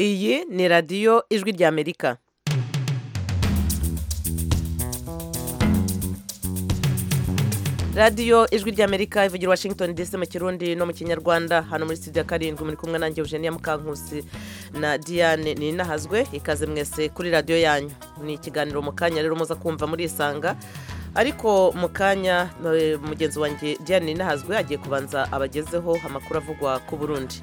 Iyi ni radiyo ijwi ry'Amerika. radiyo ijwi ry'amerika ivugira i washington dc mu kirundi no mu kinyarwanda hano muri studio karindwi muri kumwe nanjye eugenia mukankusi na diane ninahazwe ikaze mwese kuri radiyo yanyu ni ikiganiro mu kanya rero muza kumva muri isanga ariko mu kanya eh, mugenzi wanjye diane ninahazwe agiye kubanza abagezeho amakuru avugwa ku burundi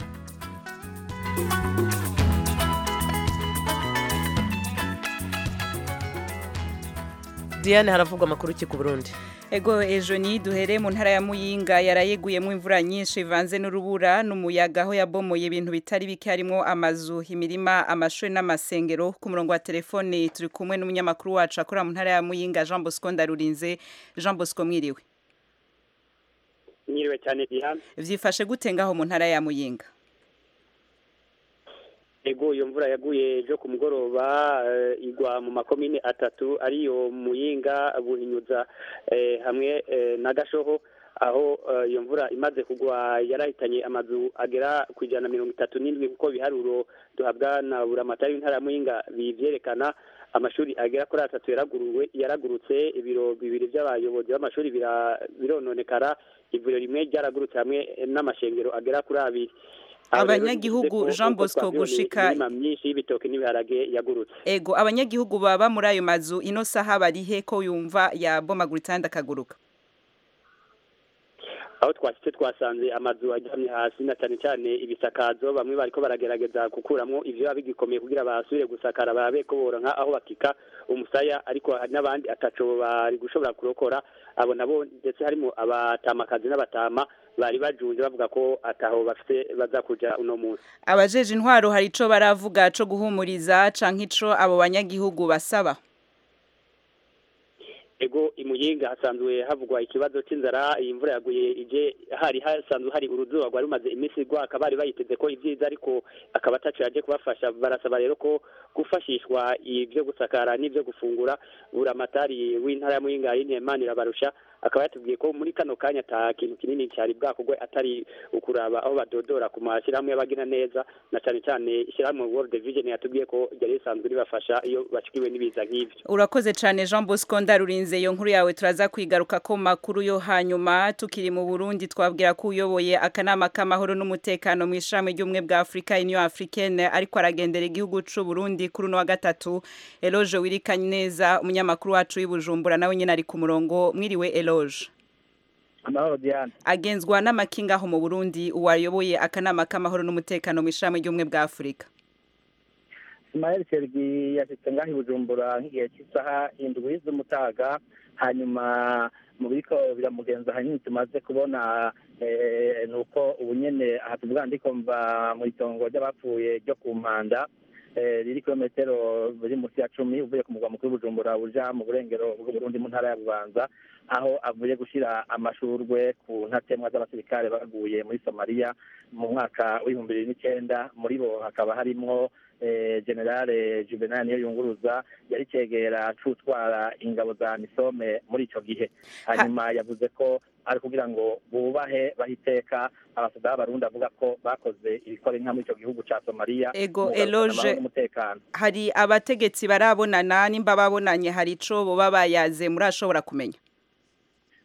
diane haravugwa amakuru ki ku burundi Ego ejo ni duhere mu ntara ya Muyinga yarayeguyemo imvura nyinshi ivanze n'urubura n'umuyaga aho yabomoye ibintu bitari bike harimo amazu, imirima, amashuri n'amasengero. Ku murongo wa telefone turi kumwe n'umunyamakuru wacu akora mu ntara ya Muyinga Jean Bosco Ndarurinze. Jean Bosco mwiriwe. Mwiriwe cyane Diane. Vyifashe gute ngaho mu ntara ya Muyinga? Ego iyo mvura yaguye ejo ku mugoroba eh, igwa mu makomine atatu ariyo Muyinga, Buhinyuza eh, hamwe eh, na Gashoho aho eh, iyo mvura imaze kugwa yarahitanye amazu agera ku ijana na mirongo itatu n'indwi kuko biharuro duhabwa na buramatari w'intara ya Muyinga bivyerekana amashuri agera kuri atatu yaraguruwe yaragurutse ibiro bibiri by'abayobozi b'amashuri bira- birononekara ivuriro rimwe ryaragurutse hamwe n'amashengero agera kuri abiri Aho rero Abanyagihugu, bivuze ko Jean uko Bosco, twavyoneye gushika- imirima myinshi y'ibitoki n'ibiharage yagurutse Ego abanyagihugu baba muri ayo mazu ino saha barihe ko yumva yabomaguritse ahandi akaguruka? aho twashyitse twasanze amazu aryamye hasi na cyane cyane ibisakazo bamwe bariko baragerageza gukuramo ivyo biba bigikomeye kugira basubire gusakara barabe ko boronka aho bakika umusaya ariko hari n'abandi ataco bari gushobora kurokora abo nabo ndetse harimo abatamakazi n'abatama bari bajunje bavuga ko ataho bafite baza kuja uno munsi Abajeje intwaro hari ico baravuga co guhumuriza canke ico abo banyagihugu basaba? ego i Muyinga hasanzwe havugwa ikibazo cy'inzara iyi mvura yaguye ije hari hasanzwe hari uruzuba rwari rumaze iminsi rwaka bari bayiteze ko ibyiza ariko akaba atacu yaje kubafasha barasaba rero ko gufashishwa ibyo gusakara n'ibyo gufungura buramatari w'intara ya Muyinga Imana irabarusha akaba yatubwiye ko muri kano kanya ata kintu kinini cyari bwakorwe atari ukuraba aho badodora ku mashyirahamwe y'abagina neza na cyane cyane ishyirahamwe World Vision yatubwiye ko ryari risanzwe ribafasha iyo bashikiwe n'ibiza nk'ibyo Urakoze cyane Jean Bosco Ndarurinze iyo nkuru yawe turaza kwigaruka ko makuru yo hanyuma tukiri mu Burundi twabwira ko uyoboye akanama k'amahoro n'umutekano mu ishami ry'umwe bwa Afrika Union Africaine ariko aragendera igihugu c'u Burundi kuri uno wa gatatu Eloge wirikanye neza umunyamakuru wacu w'ibujumbura nawe nyine ari ku murongo mwiriwe Eloge amahoro diane agenzwa n'amakinga aho mu Burundi uwayoboye akanama k'amahoro n'umutekano mu ishami ry'umwe bwa Afrika ismael sergi yashyitse ngaho i bujumbura nk'igihe cy'isaha indwi z'umutaga hanyuma mu biriko biramugenza hanini tumaze kubona eh, ni uko ubu nyene aha tuvuga ndikumva mu itongo ry'abapfuye ryo ku mpanda eh, riri kilometero biri munsi ya cumi uvuye ku mugwa mukuru w'ubujumbura uja mu burengero bw'uburundi mu ntara ya bubanza aho avuye gushira amashurwe ku ntatemwa z'abasirikare baguye muri somaliya mu mwaka w'ibihumbi bibiri n'icenda muri bo hakaba harimwo eh, generale juvenal niyo yunguruza yari cegera cutwara ingabo za misome muri ico gihe hanyuma yavuze ko ari kugira ngo bubahe bahiteka abasada b'abarundi avuga ko bakoze ibikora inka muri ico gihugu ca somaliya Ego, mu kugarukana Eloge. amahoro n'umutekano hari abategetsi barabonana nimba babonanye hari ico boba bayaze murashobora kumenya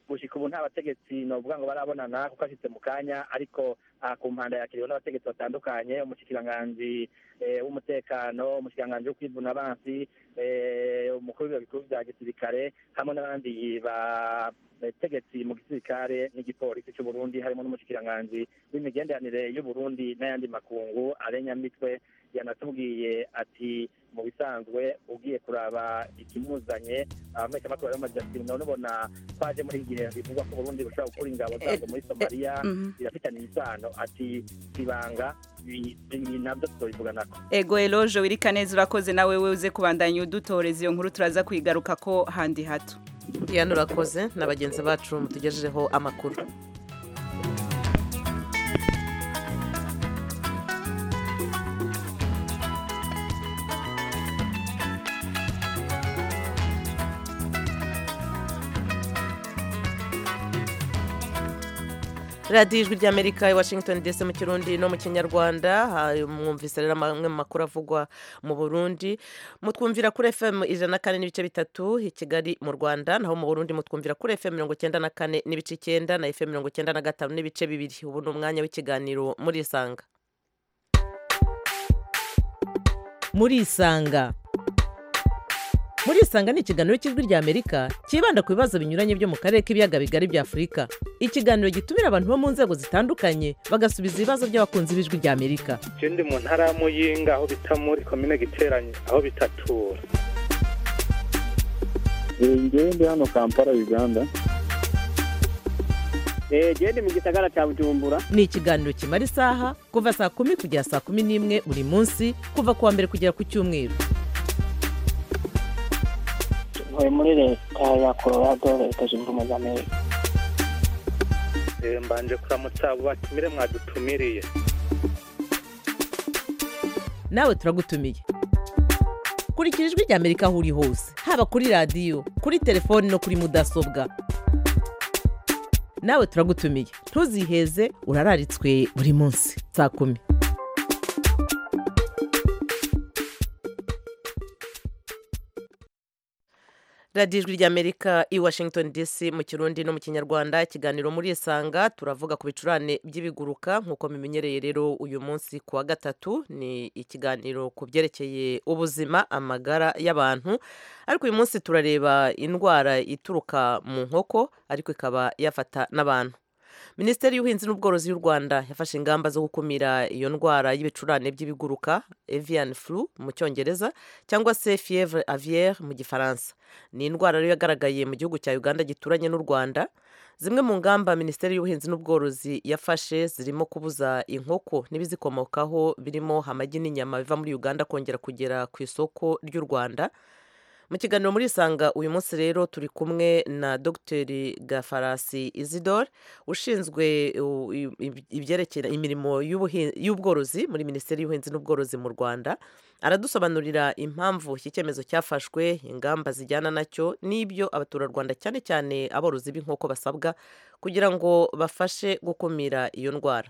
gushika ubu nta bategetsi novuga ngo barabonana kuko ashitse mu kanya ariko aha ku mpanda yakiriwe n'abategetsi batandukanye umushikiranganji eh, w'umutekano umushikiranganji wo kwivuna abansi eh, umukuru w'ibiro bikuru vya gisirikare hamwe n'abandi bategetsi mu gisirikare n'igipolisi c'uburundi harimo n'umushikiranganji w'imigenderanire y'uburundi n'ayandi makungu arenyamitwe yanatubwiye ati mu bisanzwe ugiye kuraba ikimuzanye abameshamakuru bari bamaze ati none ubona twaje muri iki gihe bivugwa ko uburundi bushobora gukura ingabo zabwo muri somaliya Mhm. birafitanye isano ati ibanga ibi- ibi nabyo tubivuganako ego eloge wirika neza urakoze nawe we uze kubandanya udutoreza iyo nkuru turaza kuyigaruka ko handi hato diane urakoze na bagenzi bacu mutugejejeho amakuru radiyo ijwi ry'amerika i washington dc mu kirundi no mu kinyarwanda ha- mwumvise rero amwe mu makuru avugwa mu burundi mutwumvira kuri fm ijana na kane n'ibice bitatu i kigali mu rwanda naho mu burundi mutwumvira kuri fm mirongo icyenda na kane n'ibice icyenda na fm mirongo icyenda na gatanu n'ibice bibiri ubu ni umwanya w'ikiganiro muri isanga muri isanga muri isanga ni ikiganiro cy'ijwi ry'amerika cyibanda ku bibazo binyuranye byo mu karere k'ibiyaga bigari bya afurika ikiganiro gitumira abantu bo mu nzego zitandukanye bagasubiza ibibazo by'abakunzi b'ijwi ry'amerika je ndi mu ntara ya muyinga aho bita muri komine giteranye aho bitatura ngewe ndi hano kampala uganda genda mu gisagara cya bujumbura ni ikiganiro kimara isaha kuva saa kumi kugera saa kumi n'imwe buri munsi kuva ku wa mbere kugera ku cyumweru ntuye muri leta ya colorado leta zunze ubumwe za amerika Eh, mbanje kuramutsa abo batumire mwadutumiriye nawe turagutumiye kurikira ijwi rya amerika aho uri hose haba kuri radiyo kuri telefoni no kuri mudasobwa nawe turagutumiye ntuziheze urararitswe buri munsi saa kumi radiyo ijwi ry'amerika i washington dc mu kirundi no mu kinyarwanda ikiganiro muri isanga turavuga ku bicurane by'ibiguruka nk'uko mumenyereye rero uyu munsi ku wa gatatu ni ikiganiro ku byerekeye ubuzima amagara y'abantu ariko uyu munsi turareba indwara ituruka mu nkoko ariko ikaba yafata n'abantu minisiteri y'ubuhinzi n'ubworozi y'u rwanda yafashe ingamba zo gukumira iyo ndwara y'ibicurane by'ibiguruka avian flu mu cyongereza cyangwa se fievre aviaire mu gifaransa ni indwara rero yagaragaye mu gihugu cya uganda gituranye n'u rwanda zimwe mu ngamba minisiteri y'ubuhinzi n'ubworozi yafashe zirimo kubuza inkoko n'ibizikomokaho birimo amagi n'inyama biva muri uganda kongera kugera ku isoko ry'u rwanda mu kiganiro muri isanga uyu munsi rero turi kumwe na dogiteri gafarasi isidore ushinzwe u- i- i- ibyerekeye imirimo y'ubuhi- y'ubworozi muri minisiteri y'ubuhinzi n'ubworozi mu rwanda aradusobanurira impamvu iki cyemezo cyafashwe ingamba zijyana nacyo n'ibyo abaturarwanda cyane cyane aborozi b'inkoko basabwa kugira ngo bafashe gukumira iyo ndwara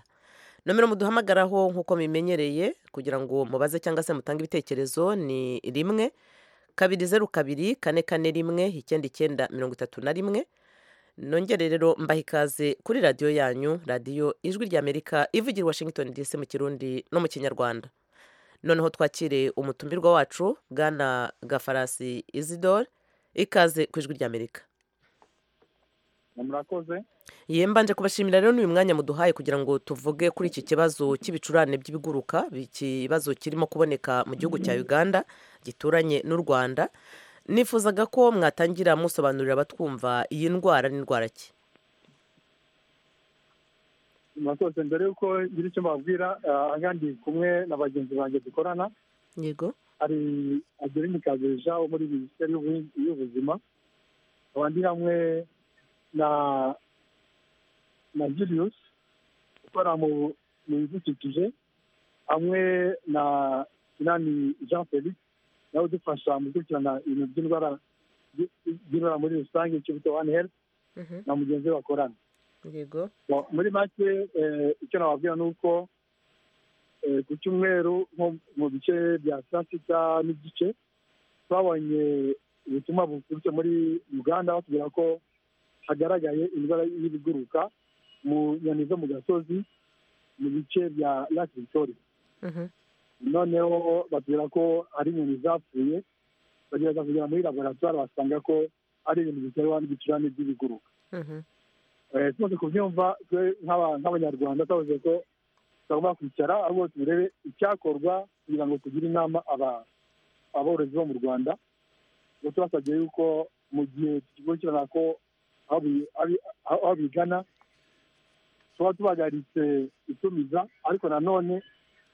nomero muduhamagaraho nk'uko mubimenyereye kugira ngo mubaze cyangwa se mutange ibitekerezo ni rimwe kabiri zeru kabiri kane kane rimwe icyenda icyenda mirongo itatu na rimwe nongere rero mbaha ikaze kuri radiyo yanyu radiyo ijwi ry'amerika ivugira i washington dc mu kirundi no mu kinyarwanda noneho twakire umutumirwa wacu bwana gafarasi isidore ikaze ku ijwi ry'amerika murakoze Ye mbanje kubashimira rero n'uyu mwanya muduhaye kugira ngo tuvuge kuri iki kibazo cy'ibicurane by'ibiguruka ikibazo kirimo kuboneka mu gihugu cya uganda gituranye n'u rwanda nifuzaga ko mwatangira musobanurira abatwumva iyi ndwara n'indwara ki murakoze mbere y'uko ngira icyo mbabwira ah, ahandi kumwe na bagenzi banjye dukorana yego hari adeline kabeja wo muri minisiteri y'Ubu- y'ubuzima nkaba ndi hamwe na na julius ukora mu mu bidukikije hamwe na inani jean felix nawe udufasha mu gukurikirana ibintu by'indwara by'indwara muri rusange ikibuto one health na mugenzi we bakorana yego Bon, muri make eh, icyo nababwira ni uko eh, ku cyumweru nko mu bice bya saa sita n'igice twabonye ubutumwa buturutse muri uganda batubwira ko hagaragaye indwara y'ibiguruka mu nyoni zo mu gasozi mu bice bya lake victoria noneho batubwira ko ari inyoni zapfuye bagerageza kugera muri laboratwari basanga ko ari ibintu biterwa n'ibicurane by'ibiguruka Eh, tumaze kubyumva twe nk'aba- nk'abanyarwanda twavuze ko tugomba kwicara ahubwo turebe icyakorwa kugira ngo tugire inama aba- aborozi bo mu rwanda ngo tubasabye yuko mu gihe tugikurikirana ko aho bi- ari- aho aho bigana tuba tubahagaritse itumiza ariko nanone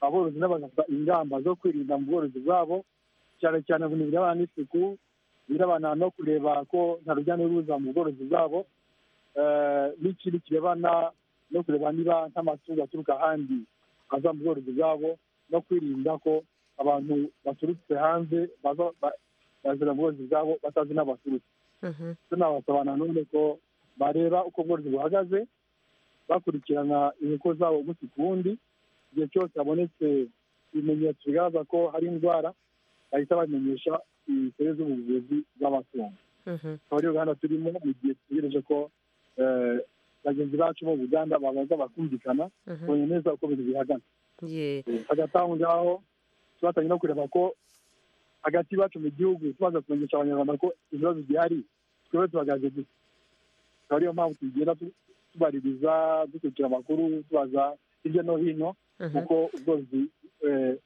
aborozi nabo bagafata ingamba zo kwirinda mu bworozi bwabo cyane cyane ku bintu birebana n'isuku birebana no kureba ko nta rujya n'uruza mu bworozi bwabo eh, n'ikindi kirebana no kureba niba nk'amatungo aturuka ahandi aza mu bworozi bwabo no kwirinda ko abantu baturutse hanze baza ba- bazira mu bworozi bwabo batazi n'abaturutse tunabasaba nanone ko bareba uko ubworozi buhagaze bakurikirana inkoko zabo umunsi ku wundi igihe cyose habonetse ibimenyetso bigaragaza ko hari indwara bahita bamenyesha inzobere z'ubuvuzi bw'amatungo Mhm. akaba ari uruganda turimo mu gihe dutegereje ko eh, bagenzi bacu bo mu ruganda babanza bakumvikana Mhm. kubonye neza uko ibintu bihagaze Ye. hagati aho ngaho twatangiye no kureba ko hagati yacu mu gihugu tumaze kumenyesha abanyarwanda ko ibibazo bihari twebwe tuhagaze gusa akaba ariyo mpamvu tugenda tu- tubaririza dukurikira amakuru tubaza hirya no hino Mhm. kuko ubworozi eh,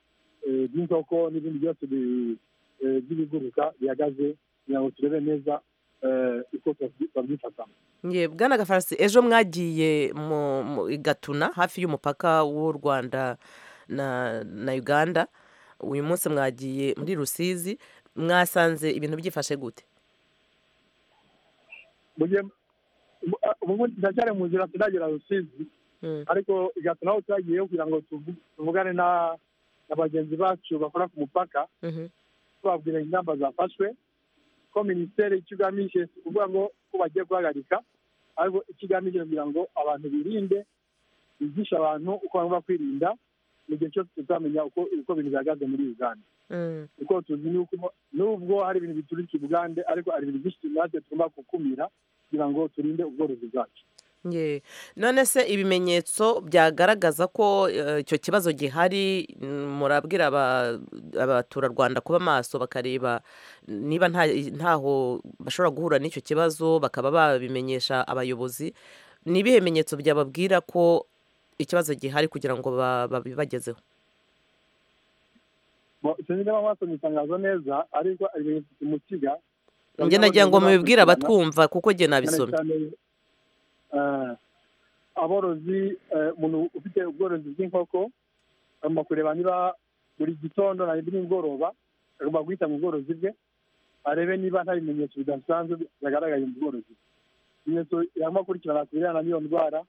eh, bw'inkoko n'ibindi byose bi- eh, by'ibiguruka bihagaze kugira ngo turebe neza eh, uko twabyi- twabyifatamo Ye, Bwana Gafarasi ejo mwagiye mu mu- i Gatuna hafi y'umupaka w'u Rwanda na na Uganda uyu munsi mwagiye muri Rusizi mwasanze ibintu byifashe gute mu gihe ubu ndacyari mu nzira sinagera rusizi Mm. ariko igatuma aho twagiyeyo kugira ngo tuvu- tuvugane na na bagenzi bacu bakora ku mupaka Mhm. tubabwira ingamba zafashwe ko minisiteri icyo igamije si ukuvuga ngo ko bagiye guhagarika ariko icyo igamije kugira ngo abantu birinde bigishe abantu uko bagomba kwirinda mu gihe cyose tuzamenya uko uko ibintu bihagaze muri uganda Mm. kuko tuzi yuko nubwo hari ibintu biturika i bugande ariko hari ibintu byinshi natwe tugomba gukumira kugira ngo turinde ubworozi bwacu Ye. none se ibimenyetso byagaragaza ko eh, icyo kibazo gihari mm, murabwira aba- abaturarwanda kuba maso bakareba niba nta ntaho bashobora guhura n'icyo kibazo bakaba babimenyesha abayobozi ni ibihe bimenyetso byababwira ko ikibazo gihari kugira ngo ba- babibagezeho Bo- sinzi niba mwasomye itangazo neza ariko ibimenyetso simusiga njye nagira ngo mubibwire abatwumva kuko njye cyane nabisomye cyane eh, aborozi eh, umuntu ufite ubworozi bw'inkoko agomba kureba niba buri gitondo na nimugoroba agomba guhita mu bworozi bwe arebe niba nta bimenyetso bidasanzwe byagaragaye mu bworozi bwe ibimenyetso yagomba gukurikirana ku birebana n'iyo ndwara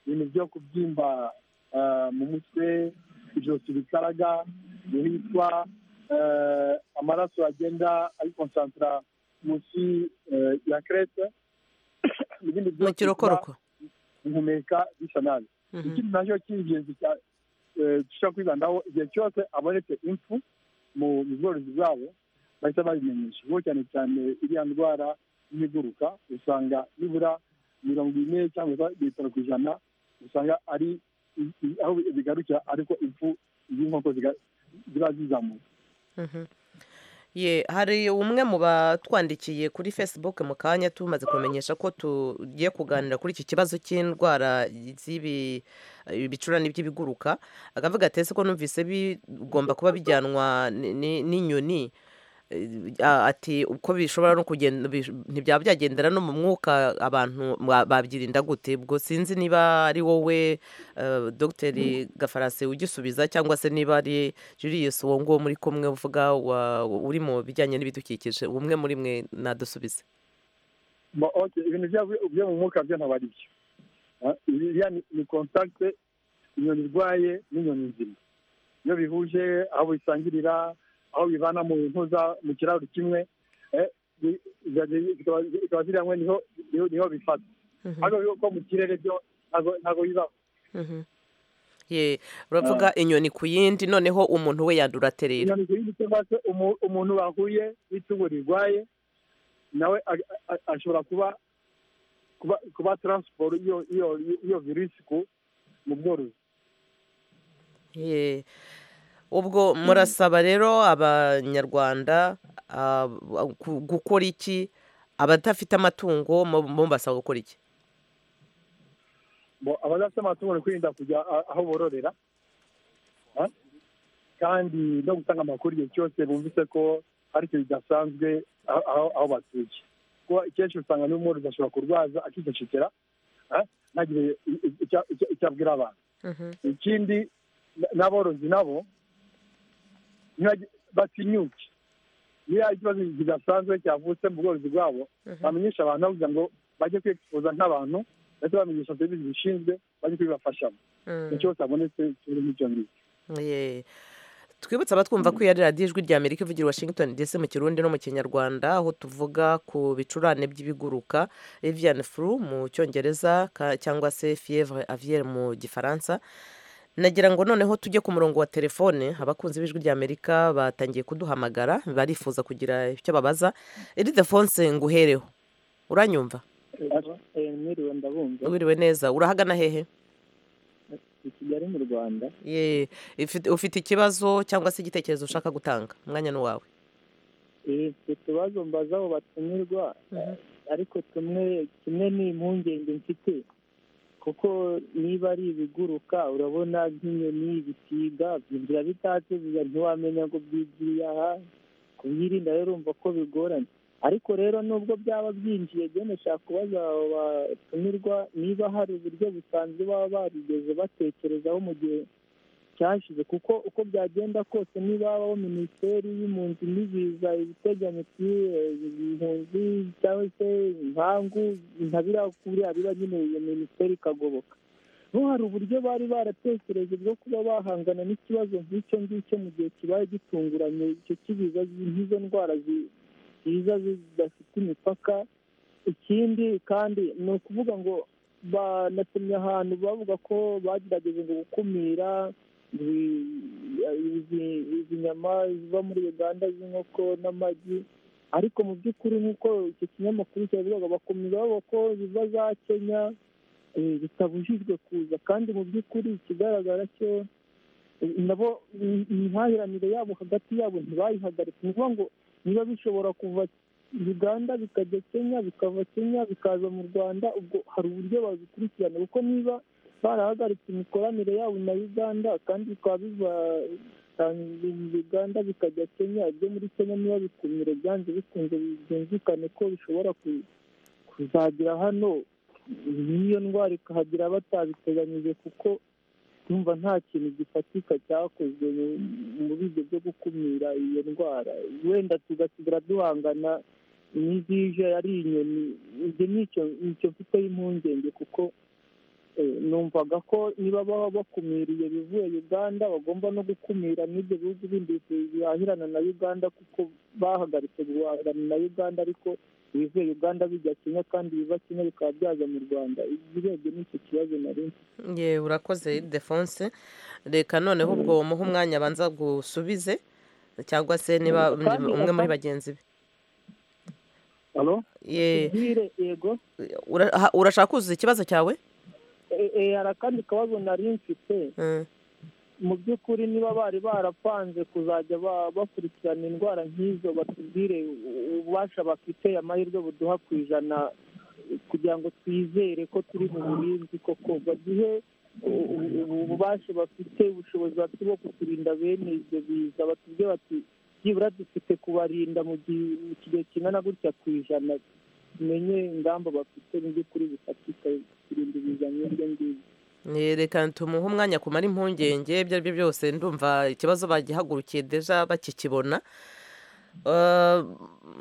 ibintu byo kubyimba eh, mu mutwe ijosi bikaraga ibitwa eh, amaraso agenda ayikonsantara munsi eh, ya kerete n'ibindi mu byose bituma kirokoroko guhumeka bisa nabi Mhm. ikindi nacyo cy'ingenzi cya- eh, dushobora kwibandaho igihe cyose abonetse impfu mu mu bworozi bwabo bahita babimenyesha kuko cyane cyane iriya ndwara y'ibiguruka usanga nibura mirongo ine cyangwa se bitaro ku ijana usanga ari i- i- aho bigarukira ariko impfu z'inkoko ziga- ziba zizamuka Mhm. Ye, hari umwe mu batwandikiye kuri facebook mu kanya tumaze kumenyesha ko tugiye kuganira kuri iki kibazo cy'indwara z'ibi ibicurane by'ibiguruka akavuga ati ese ko numvise bigomba kuba bijyanwa ni- ni- n'inyoni Eh, a- ati uko bishobora no kugenda bish- ntibyaba byagendera no mu mwuka abantu ba- babyirinda gute ubwo sinzi niba ari wowe eh, dogiteri gafarasi ugisubiza cyangwa se niba ari julius uwo nguwo muri kumwe uvuga wa- uri mu bijyanye n'ibidukikije umwe muri mwe nadusubize Bo- okay, ibintu byo- byo mu mwuka byo ntabwo ari byo Ah, iriya ni- ni kontakite inyoni irwaye n'inyoni nzima iyo bihuje aho bisangirira aho bibana mu ntuza mu kiraro kimwe eh, bi- zikaba- zikaba ziri hamwe niho niho- niho bifata Mhm. ariko yuko mu kirere byo ntabwo- ntabwo bibaho Mhm. ye uravuga inyoni ku yindi noneho umuntu we yandura aterera inyoni ku yindi cyangwa se umu- umuntu bahuye n'itungo rirwaye nawe a- a- ashobora kuba kuba kuba taransiporo iyo iyo- iyo virusi ku- mu bworozi Ye. ubwo murasaba rero abanyarwanda ah, gu- gukora iki abadafite amatungo mu- mubasaba gukora iki Bo- abadafite amatungo ni kwirinda kujya a- aho bororera Ah? kandi no gutanga amakuru igihe cyose bumvise ko hari ikintu kidasanzwe aho- aho aho batuye kuko akenshi usanga n'umworozi ashobora kurwaza akicecekera ah, ntagire i- i- icyo- icyo- icyo abwira abantu ikindi n- n'aborozi nabo ntibajye- batinyuke niyo hari ikibazo kidasanzwe cyavutse mu bworozi bwabo bamenyesha abantu aho kugira ngo bajye kwifuza nk'abantu ndetse bamenyesha serivisi zishinzwe bajye kubibafashamo Mm. igihe cyose habonetse ikibazo nk'icyo ngicyo Ye. twibutse abatwumva ko iya radiyo ijwi rya amerika ivugira i washington dc mu kirundi no mu kinyarwanda aho tuvuga ku bicurane by'ibiguruka avian flu mu cyongereza ka- cyangwa se fievre aviaire mu gifaransa nagira ngo noneho tujye ku murongo wa telefone abakunzi b'ijwi rya amerika batangiye kuduhamagara barifuza kugira icyo babaza iridefonse nguhereho uranyumva mwiriwe ndabumva wiriwe neza urahagana hehe i kigali mu rwanda ye ifite- ufite ikibazo cyangwa se igitekerezo ushaka gutanga umwanya ni uwawe ifite utubazo mbaza aho batumirwa ariko tumwe kimwe ni impungenge mfite kuko niba ari ibiguruka urabona nk'inyoni bisiga byinjira bitatse biza ntiwamenya ngo byigiriye aha kubyirinda rero urumva ko bigoranye ariko rero nubwo byaba byinjiye byo nashaka kubaza abo batumirwa niba hari uburyo busanzwe baba barigeze batekerezaho mu gihe cyashize kuko uko byagenda kose niba habaho minisiteri y'impunzi n'ibiza ibiteganyo impunzi cyangwa se inkangu nka biriya kuriya biba nyine iyo minisiteri ikagoboka bo hari uburyo bari baratekereje bwo kuba bahangana n'ikibazo nk'icyo ngicyo mu gihe kibaye gitunguranye icyo kibiza nk'izo ndwara zi- ziza zidafite imipaka ikindi kandi ni ukuvuga ngo banatumye ahantu bavuga ko bagerageje ngo gukumira izi- izi nyama ziva muri uganda z'inkoko n'amagi ariko mu by'ukuri nk'uko icyo kinyamakuru cyabivuga bakomeza bavuga ko ziva za kenya eh, bitabujijwe kuza kandi mu by'ukuri ikigaragara cyo eh, nabo im- imihahiranire yabo hagati yabo ntibayihagaritse ni ukuvuga ngo niba bishobora kuva uganda bikajya kenya bikava kenya bikaza mu rwanda ubwo hari uburyo babikurikirana kuko niba barahagaritse imikoranire yabo na uganda kandi bikaba biva uganda bikajya kenya ibyo muri kenya niba bikumire byanze bikunze byumvikane ko bishobora ku- kuzagera hano n'iyo ndwara ikahagera batabiteganyije kuko yumva nta kintu gifatika cyakozwe mu- muri ibyo byo gukumira iyo ndwara wenda tugasigara duhangana n'izije ari inyoni ibyo ni icyo nicyo mfiteho impungenge kuko Eh, numvaga ko niba baba bakumiriye ibivuye uganda bagomba no gukumira n'ibyo bihugu bindi bihahirana na uganda kuko bahagaritse guhahirana na uganda ariko ibivuye uganda bijya kenya kandi biva kenya bikaba byaza mu rwanda ibirebye n'icyo kibazo nari mfite ye urakoze defonse reka noneho ubwo muhe umwanya abanza gusubize cyangwa se niba Kandi umwe muri ata- bagenzi be alo ye Nkubwire, yego ura- aha, urashaka kuzuza ikibazo cyawe Eh, eh, hari akandi kabazo nari mfite Mm, mu by'ukuri niba bari barapanze kuzajya ba- bakurikirana indwara nk'izo batubwire u- ububasha bafite amahirwe buduha ku ijana kugira ngo twizere ko turi mu burinzi koko baduhe u- u- ububasha bafite ubushobozi bafite bwo kuturinda bene ibyo biza batubwire bati byibura dufite kubarinda mu gihe mu kigero kingana gutya ku ijana tumenye ingamba bafite mu by'ukuri bifatika kurinda ibiza nk'ibyo ngibyo ye, reka tumuhe umwanya kumara impungenge ibyo ari byo byose ndumva ikibazo bagihagurukiye deja bakikibona Eh,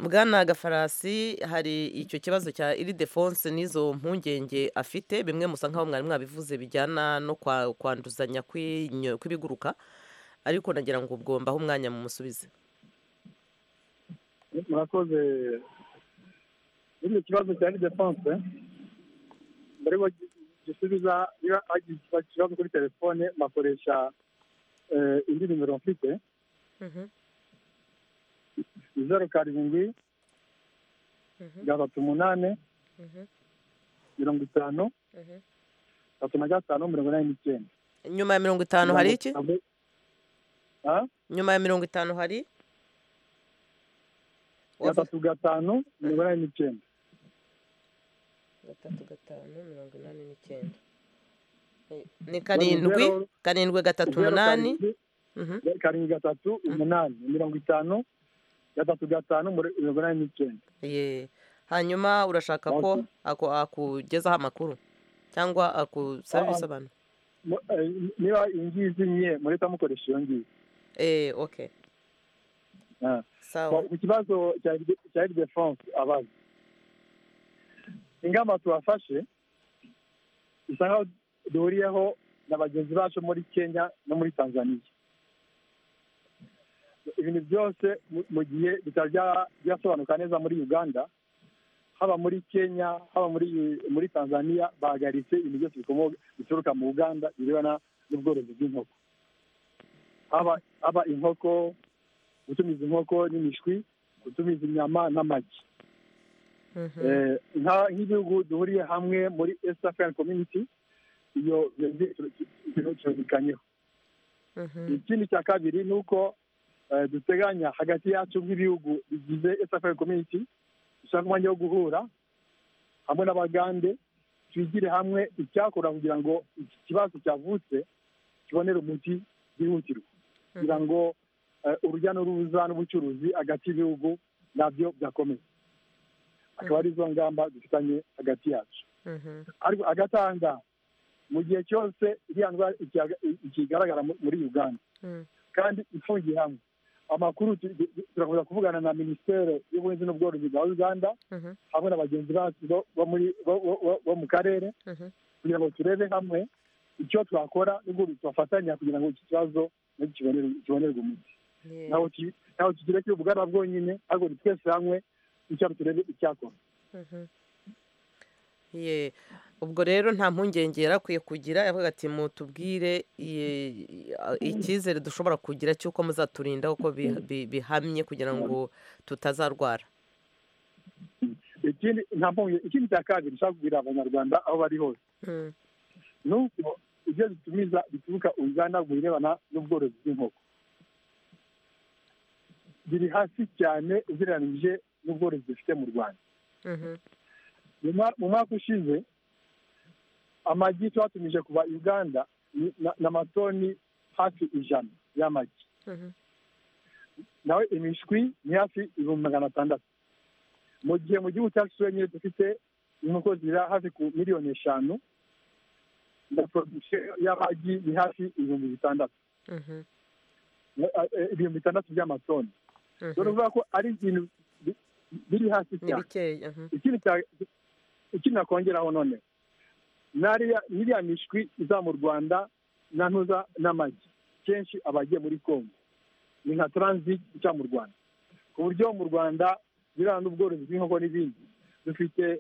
bwana gafarasi hari icyo kibazo cya iridefonse n'izo mpungenge afite bimwe musa nk'aho mwari mwabivuze bijyana no kwa- kwanduzanya kw'inyo- kw'ibiguruka ariko nagira ngo ubwo mbahe umwanya mumusubize murakoze muri icyo kibazo cya lidefonse mbere yuko gisubiza niba hagize ikibazo kuri telefone bakoresha eh, indi nimero mfite zeru karindwi gatatu umunani mirongo itanu gatatu na gatanu mirongo inani n'icyenda nyuma ya mirongo itanu hari iki Mirongo itanu. Ha? nyuma ya mirongo itanu hari gatatu gatanu mirongo inani n'icyenda gatatu gatanu mirongo inani n'icyenda ni karindwi Zero- karindwi gatatu Zeru umunani karindwi, Mhm. karindwi gatatu umunani mirongo itanu gatatu gatanu muri- mirongo inani n'icyenda Ye. hanyuma urashaka ko Okay. ako- akugezaho amakuru cyangwa akusaba Ah, ibisobanuro Mu- eh, niba iyi ngiyi izimye murita mukoresha iyo ngiyi Eh, okay Ah. sawa ku kibazo cya cya de france abaza ingamba tubafashe bisa nkaho duhuriyeho na bagenzi bacu muri kenya no muri tanzania ibintu byose mu- mu gihe bitaba bya- byasobanuka neza muri uganda haba muri kenya haba muri muri tanzania bahagaritse ibintu byose bikomoka bituruka mu uganda birebana n'ubworozi bw'inkoko haba haba inkoko gutumiza inkoko n'imishwi gutumiza inyama n'amagi Mhm. Eh, nka- nk'igihugu duhuriye hamwe muri east african community iyo turabikanyemo Mhm. ikindi cya kabiri ni uko eh, duteganya hagati yacu nk'ibihugu bigize east african community dushaka umwanya wo guhura hamwe n'abagande twigire hamwe icyakora kugira ngo iki kibazo cyavutse kibonere umuti byihutirwa kugira ngo eh, urujya n'uruza n'ubucuruzi hagati y'ibihugu nabyo byakomeye akaba ari zo ngamba dufitanye hagati yacu Mhm. ariko agatanga mu gihe cyose iriya ndwara ikihaga- ikigaragara mu- muri uganda Mm. kandi ifungiye hamwe amakuru tu- tu- turakomeza kuvugana na minisiteri y'ubuhinzi n'ubworozi bwa uganda Mhm. hamwe na bagenzi bacu bo- bo muri- bo- bo- bo- bo mu karere Mhm. kugira ngo turebe hamwe icyo twakora n'ubwo tubafatanya kugira ngo iki kibazo nacyo kibonere- kibonerwe umuti Yeah. ntaho ki- ntaho kigira kiri ubugana bwonyine ariko ni twese hamwe icyaro turebe icyakora Mhm. Ye, ubwo rero nta mpungenge yari akwiye kugira yavuga ati mutubwire ye, a- icyizere dushobora kugira cy'uko muzaturinda uko bi- bi- bihamye kugira ngo tutazarwara ikindi nta mpunge ikindi cya kabiri nshaka kubwira abanyarwanda aho bari hose Mm. ni uko ibyo bitumiza bituruka uganda mu birebana n'ubworozi bw'inkoko biri hasi cyane ugereranyije n'ubworozi dufite mu rwanda Mhm. mu mwa- mu mwaka ushize amagi twatumije kuva uganda ni- na- ni amatoni hafi ijana y'amagi Mhm. nawe imishwi ni hafi ibihumbi magana atandatu mu gihe mu gihugu cyacu wenyine dufite inkoko zira hafi ku miliyoni eshanu na production y'amagi ni hafi ibihumbi bitandatu Mhm. Eh, eh, ibihumbi bitandatu by'amatoni Mhm. dore uvuga ko ari ibintu bi- biri hasi ni cyane bikeya mhm. ikindi cya- ikindi nakongeraho none n'ariya n'iriya mishwi iza mu rwanda na ntuza n'amagi kenshi aba agiye muri kongo ni nka transit ica mu rwanda ku buryo mu rwanda ibirana n'ubworozi bw'inkoko n'ibindi dufite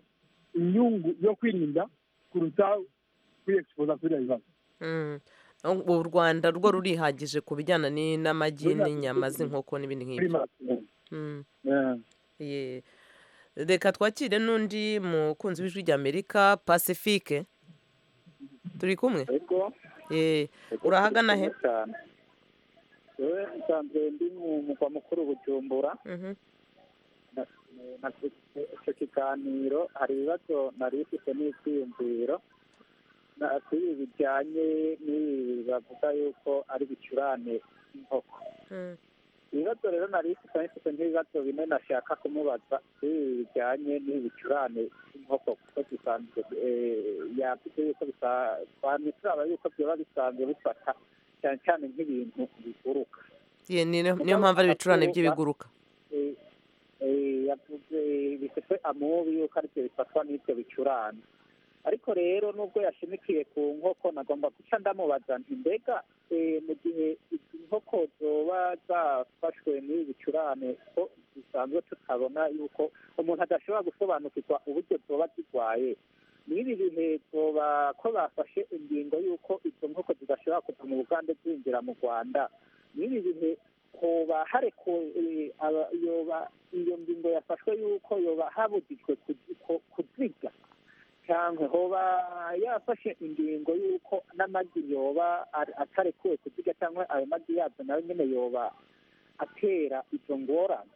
inyungu yo kwirinda kuruta kwiyexpoza kuri ibyo bibazo Mm. u u rwanda rwo rurihagije ku bijyana ni- n'amagi Ruriha- n'inyama z'inkoko n'ibindi kuri nk'ibyo marathon Mm. Eh, Ye. reka twakire n'undi mukunzi w'ijwi ry'amerika pacifique turi kumwe ariko Ye. urahagana he cyane yewe nsanzwe ndi mu mugwa mukuru bujumbura Mhm. na icyo kiganiro hari ibibazo nari ifite n'ibyiyumviro na- kuri ibi bijyanye n'ibi bavuga yuko ari bicurane inkoko Mm. ibibazo rero nari ifite nari ifite nk'ibibazo bine nashaka kumubaza kuri ibi bijyanye n'ibi bicurane inkoko kuko bisanzwe eh, yavuze yuko bisa- twanituraba yuko byaba bisanzwe bifata cyane cyane nk'ibintu biguruka Ye, ni- niyo mpamvu ari ibicurane by'ibiguruka Eh, eh, yavuze bifite amubi yuko aribyo bifatwa n'ibyo bicurane ariko rero nubwo yashimikiye ku nkoko nagomba guca ndamubaza nti mbega eh, mu gihe izi nkoko zoba zafashwe n'ibi bicurane ko dusanzwe tutabona yuko umuntu adashobora gusobanukirwa uburyo zoba zirwaye n'ibi bihe zoba ko bafashe ingingo y'uko izo nkoko zidashobora kuva mu bugande zinjira mu rwanda n'ibi bihe hoba harekuwe eh, aba- yoba iyo ngingo yafashwe y'uko yoba habujijwe kuzi- ku- kuziga cyangwa hoba yafashe ingingo y'uko n'amagi yoba ar- atarekuwe kuziga cyangwa ayo magi yabyo nayo nyine yoba atera izo ngorane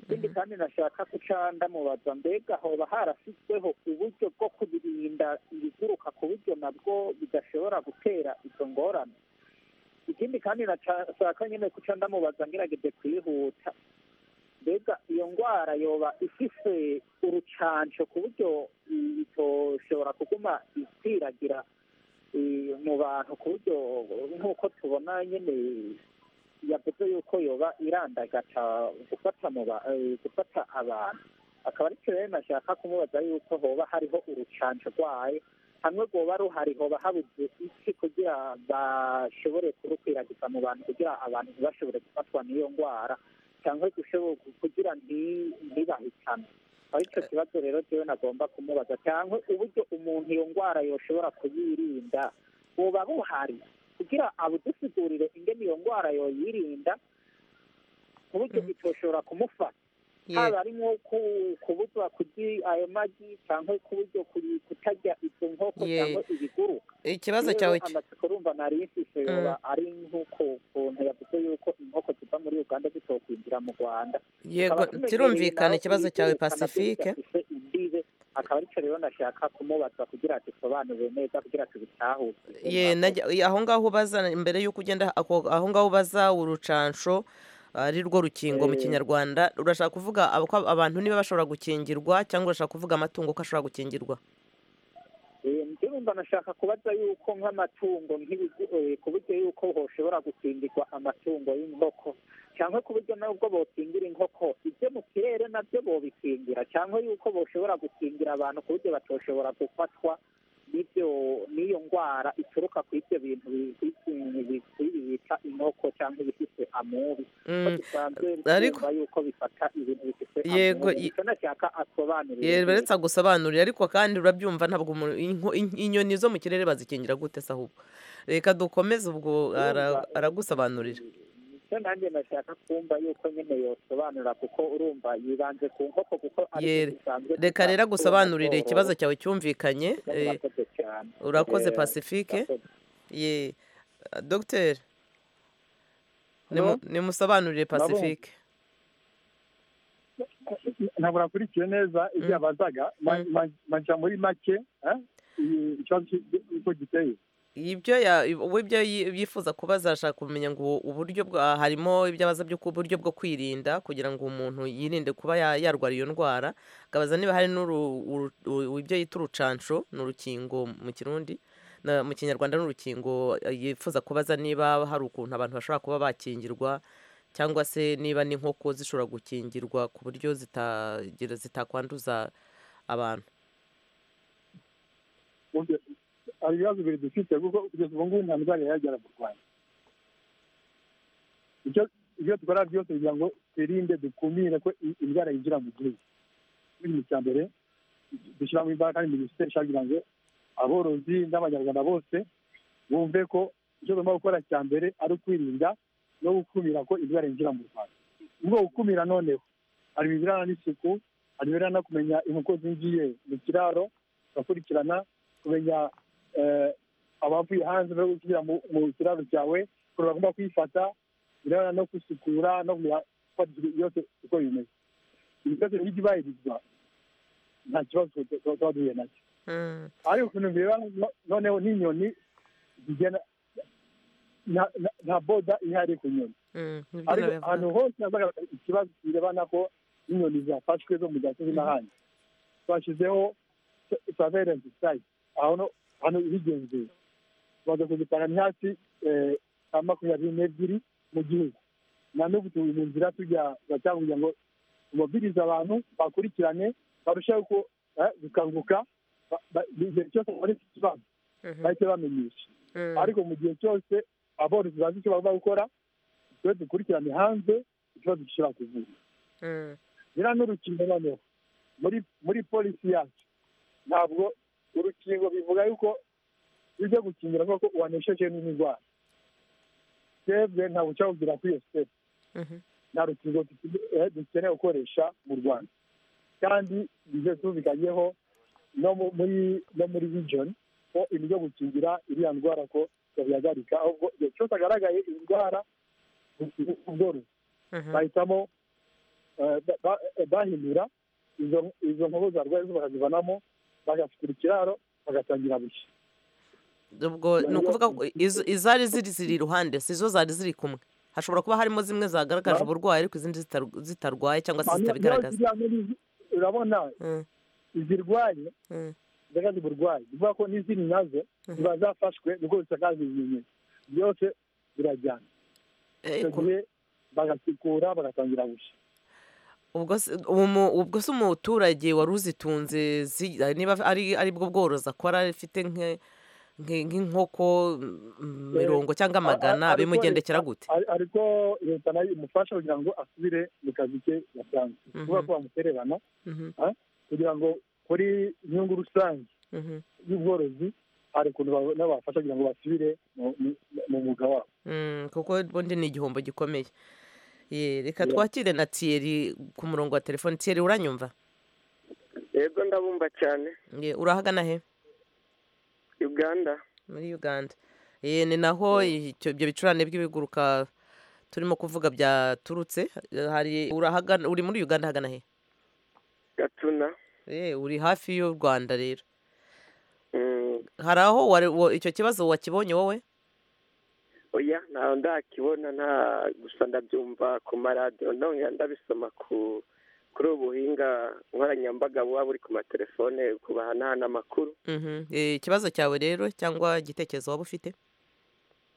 ikindi kandi nashaka guca ndamubaza mbega hoba harashyizweho uburyo bwo kubirinda ibiguruka ku buryo nabwo bidashobora gutera izo ngorane ikindi kandi nashaka nyine kuca ndamubaza ngerageze kuyihuta mbega iyo ndwara yoba ifise urucanco ku buryo itoshobora kuguma ikwiragira eh, mu bantu ku buryo nk'uko tubona nyine yavuze yuko yoba irandagaca gufata mu ba- eh, gufata abantu akaba ari cyo rero nashaka kumubaza yuko hoba hariho urucanco rwayo hamwe rwoba ruhariho bahabuze iki kugira bashobore kurukwiragiza mu bantu kugira abantu ntibashobore gufatwa n'iyo ndwara cyangwa gushobora kugira nti- ntibahitane aho icyo kibazo rero cyewe nagomba kumubaza cyangwa uburyo umuntu iyo ndwara yoshobora kuyirinda buba buhari kugira abudusigurire ingene iyo ndwara yoyirinda ku buryo itoshobora kumufata Ye. haba harimo ku- kubuzwa kurya ayo magi cyangwa ku buryo kuri- kutarya izo nkoko Ye. cyangwa ibiguruka ikibazo Rero cyawe ki- amatsiko urumva nari yifise yoba Mm. ari nk'uko ukuntu yavuze yuko inkoko ziva muri uganda zitokwinjira mu rwanda yego kirumvikana ikibazo cyawe pasifike imbibe akaba aricyo rero nashaka kumubaza kugira dusobanure neza kugira tubitahure ye najya- ye, aho ngaho ubaza mbere y'uko ugenda ako- aho ngaho ubaza urucansho ari rwo rukingo mu Eh. kinyarwanda urashaka kuvuga ab- ko abantu niba bashobora gukingirwa cyangwa urashaka kuvuga amatungo ko ashobora gukingirwa ndumva nashaka kubaza yuko nk'amatungo nk'ibigu- eh, ku buryo yuko hoshobora gukingirwa amatungo y'inkoko cyangwa ku buryo nubwo bokingira inkoko ibyo mu kirere nabyo bobikingira cyangwa yuko boshobora gukingira abantu ku buryo batoshobora gufatwa n'ibyo n'iyo ndwara ituruka ku ibyo bintu bi- bi- bi- bi- bita inkoko cyangwa ibifite amubi ko Mm, bisanzwe ariko- bitumva yuko bifata ibintu bifite Yego, i- amubi Icyo nashaka asobanurira ye baretse agusobanurire ariko kandi urabyumva ntabwo umuntu- inko- in- inyoni zo mu kirere bazikingira gute se ahubwo reka dukomeze ubwo ara- Urumva- aragusobanurira icyo nanjye nashaka kumva yuko nyine yosobanura kuko urumva yibanze ku nkoko kuko Yere. zisanzwe reka rero zitanga agusobanurire ubworozi. ikibazo cyawe cyumvikanye eh, Murakoze cyane. urakoze Eh, pasifike murakoze. ye dogiteri Hello? nimu- nimusobanurire Nabonye. pacifique ntabwo nakurikiye neza ibyo Mm. yabazaga Ma- Mm. ma- majya muri make eh, iyi- ikibazo cy'uko giteye ibyo ya- we ibyo yi- yifuza kubaza ashaka kumenya ngo uburyo bwa harimo ibyo abaza byo ku buryo bwo kwirinda kugira ngo umuntu yirinde kuba ya- yarwara iyo ndwara akabaza niba hari n'uru- uru- u- ibyo yita urucansho ni urukingo mu kirundi na- mu kinyarwanda ni urukingo eh, yifuza kubaza niba hari ukuntu abantu bashobora kuba bakingirwa cyangwa se niba n'inkoko zishobora gukingirwa ku buryo zitagira zitakwanduza abantu Ubwo- hari ibibazo bibiri dufite kuko kugeza ubu ngubu nta midari yagera mu rwanda ibyo ibyo dukora byose kugira ngo twirinde dukumire ko i- indwara yinjira mu gihugu ikintu cya mbere dushyiramo imbaraga kandi minisiteri ishaka kugira ngo aborozi n'abanyarwanda bose bumve ko icyo tugomba gukora cya mbere ari ukwirinda no gukumira ko indwara yinjira mu rwanda ubwo gukumira noneho hari ibirebana n'isuku hari ibirebana no kumenya inkoko zinjiye mu kiraro ugakurikirana kumenya eh, abavuye hanze no gusubira mu mu kiraro cyawe ukuntu bagomba kwifata birebana no gusukura no kumenya ko yose uko bimeze ibi byose rero iyo byubahirizwa nta kibazo tuba- tuba duhuye nacyo Mm. ariko ukuntu bireba no- noneho n'inyoni zigenda nta- nta- nta boda ihari ku nyoni Mm, nibyo ariko nabivuga. ahantu hose hazaga ikibazo kirebana ko inyoni zafashwe zo mu gasozi n'ahandi twashyizeho surveillance site aho no hano ibigenzura tumaze kuzipanga ni hasi eh, nka makumyabiri n'ebyiri mu gihugu na n'ubu turi mu nzira tujya gatanga kugira ngo tumubwirize abantu bakurikirane barusheho ko eh, gukanguka ba- ba- igihe cyose babonetse ikibazo Mhm, bahite bamenyesha mm. ariko mu gihe cyose aborozi bazi icyo bagomba gukora twe dukurikirane hanze ikibazo gishobora kuvura Mm, nyina n'urukingo noneho muri muri polisi yacu ntabwo urukingo bivuga yuko ibyo gukingira kuko wanesheje n'indwara twebwe ntabwo cyakubwira kuri iyo siteti mhm. nta rukingo dukeneye- eh, dukeneye gukoresha mu rwanda kandi ibyo tubikanyeho no mu- muri no muri region ko ibyo gukingira iriya ndwara ko yabihagarika ahubwo igihe cyose agaragaye indwara ubworozi Mhm. bahitamo eh, ba- ba- eh, bahindura izo izo nkoko zarwaye zo bakazivanamo bagafukura ikiraro bagatangira bushya ubwo ni ukuvuga ko izo- izari ziri ziri iruhande si zo zari ziri kumwe hashobora kuba harimo zimwe zagaragaje Ba- uburwayi ariko izindi zitaru- zitarwaye cyangwa se Hanyuma zitabigaragaza ziriya muri izi- urabona Mm, izirwaye mm, zagaze uburwayi bivuga ko n'izindi nazo Mhm. ziba zafashwe niko zisakaje ibimenyetso byose birajyana eh, icyo ku- gihe bagasukura bagatangira gushya ubwo se umu- ubwo se umuturage wari uzitunze zi- niba ari ari bwo bworozi akora afite nke- nke- nk'inkoko mm, mirongo cyangwa a- magana ariko bimugendekera leta- gute ari- ariko leta nayo imufasha kugira ngo asubire mu kazi ke yasanze Mhm. kuvuga ko bamutererana Mhm, kugira ngo kuri inyungu rusange mhm, y'ubworozi hari ukuntu ba- nabafasha kugira ngo basubire mu- mu- mu mwuga wabo mm, kuko ubundi ni igihombo gikomeye Ye, reka Yeah. twakire na tiyeri ku murongo wa telefoni tiyeri uranyumva yego ndabumva cyane Ye, urahagana he uganda muri uganda Eh, ni naho icyo- ibyo bicurane by'ibiguruka turimo kuvuga byaturutse Eh, hari urahagana uri muri uganda hagana he gatuna Eh, uri hafi y'u rwanda rero Mm, hari aho wari- wo- icyo kibazo wakibonye wowe oya ntawe ndakibona nta gusa ndabyumva ku maradiyo ndongera ndabisoma ku kuri ubuhinga nkoranyambaga buba buri ku matelefone ku bahanahana amakuru Mhm. Eh, ikibazo cyawe rero cyangwa igitekerezo waba ufite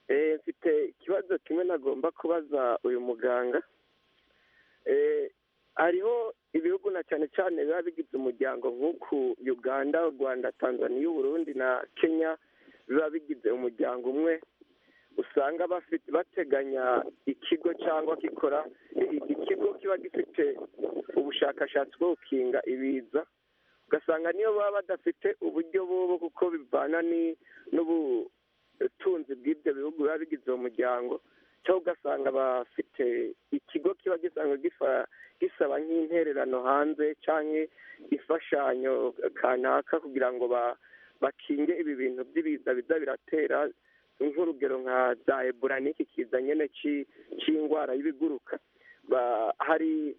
Eh, mfite ikibazo kimwe nagomba kubaza uyu muganga Eh, hariho ibihugu na cyane cyane biba bigize umuryango nk'uku uganda u rwanda tanzania u burundi na kenya biba bigize umuryango umwe usanga bafite bateganya ikigo cyangwa gikora i- ikigo kiba gifite ubushakashatsi bwo gukinga ibiza ugasanga niyo baba badafite uburyo bubu kuko bivana ni- n'ubu ubutunzi bw'ibyo bihugu biba bigize uwo muryango cyangwa ugasanga bafite ikigo kiba gisanga gifa- gisaba nk'intererano hanze cyangwa imfashanyo kanaka kugira ngo ba- bakinge ibi bintu by'ibiza biza biratera nk'urugero nka za ebura n'iki kiza nyine cy'i- cy'indwara y'ibiguruka Ba- hari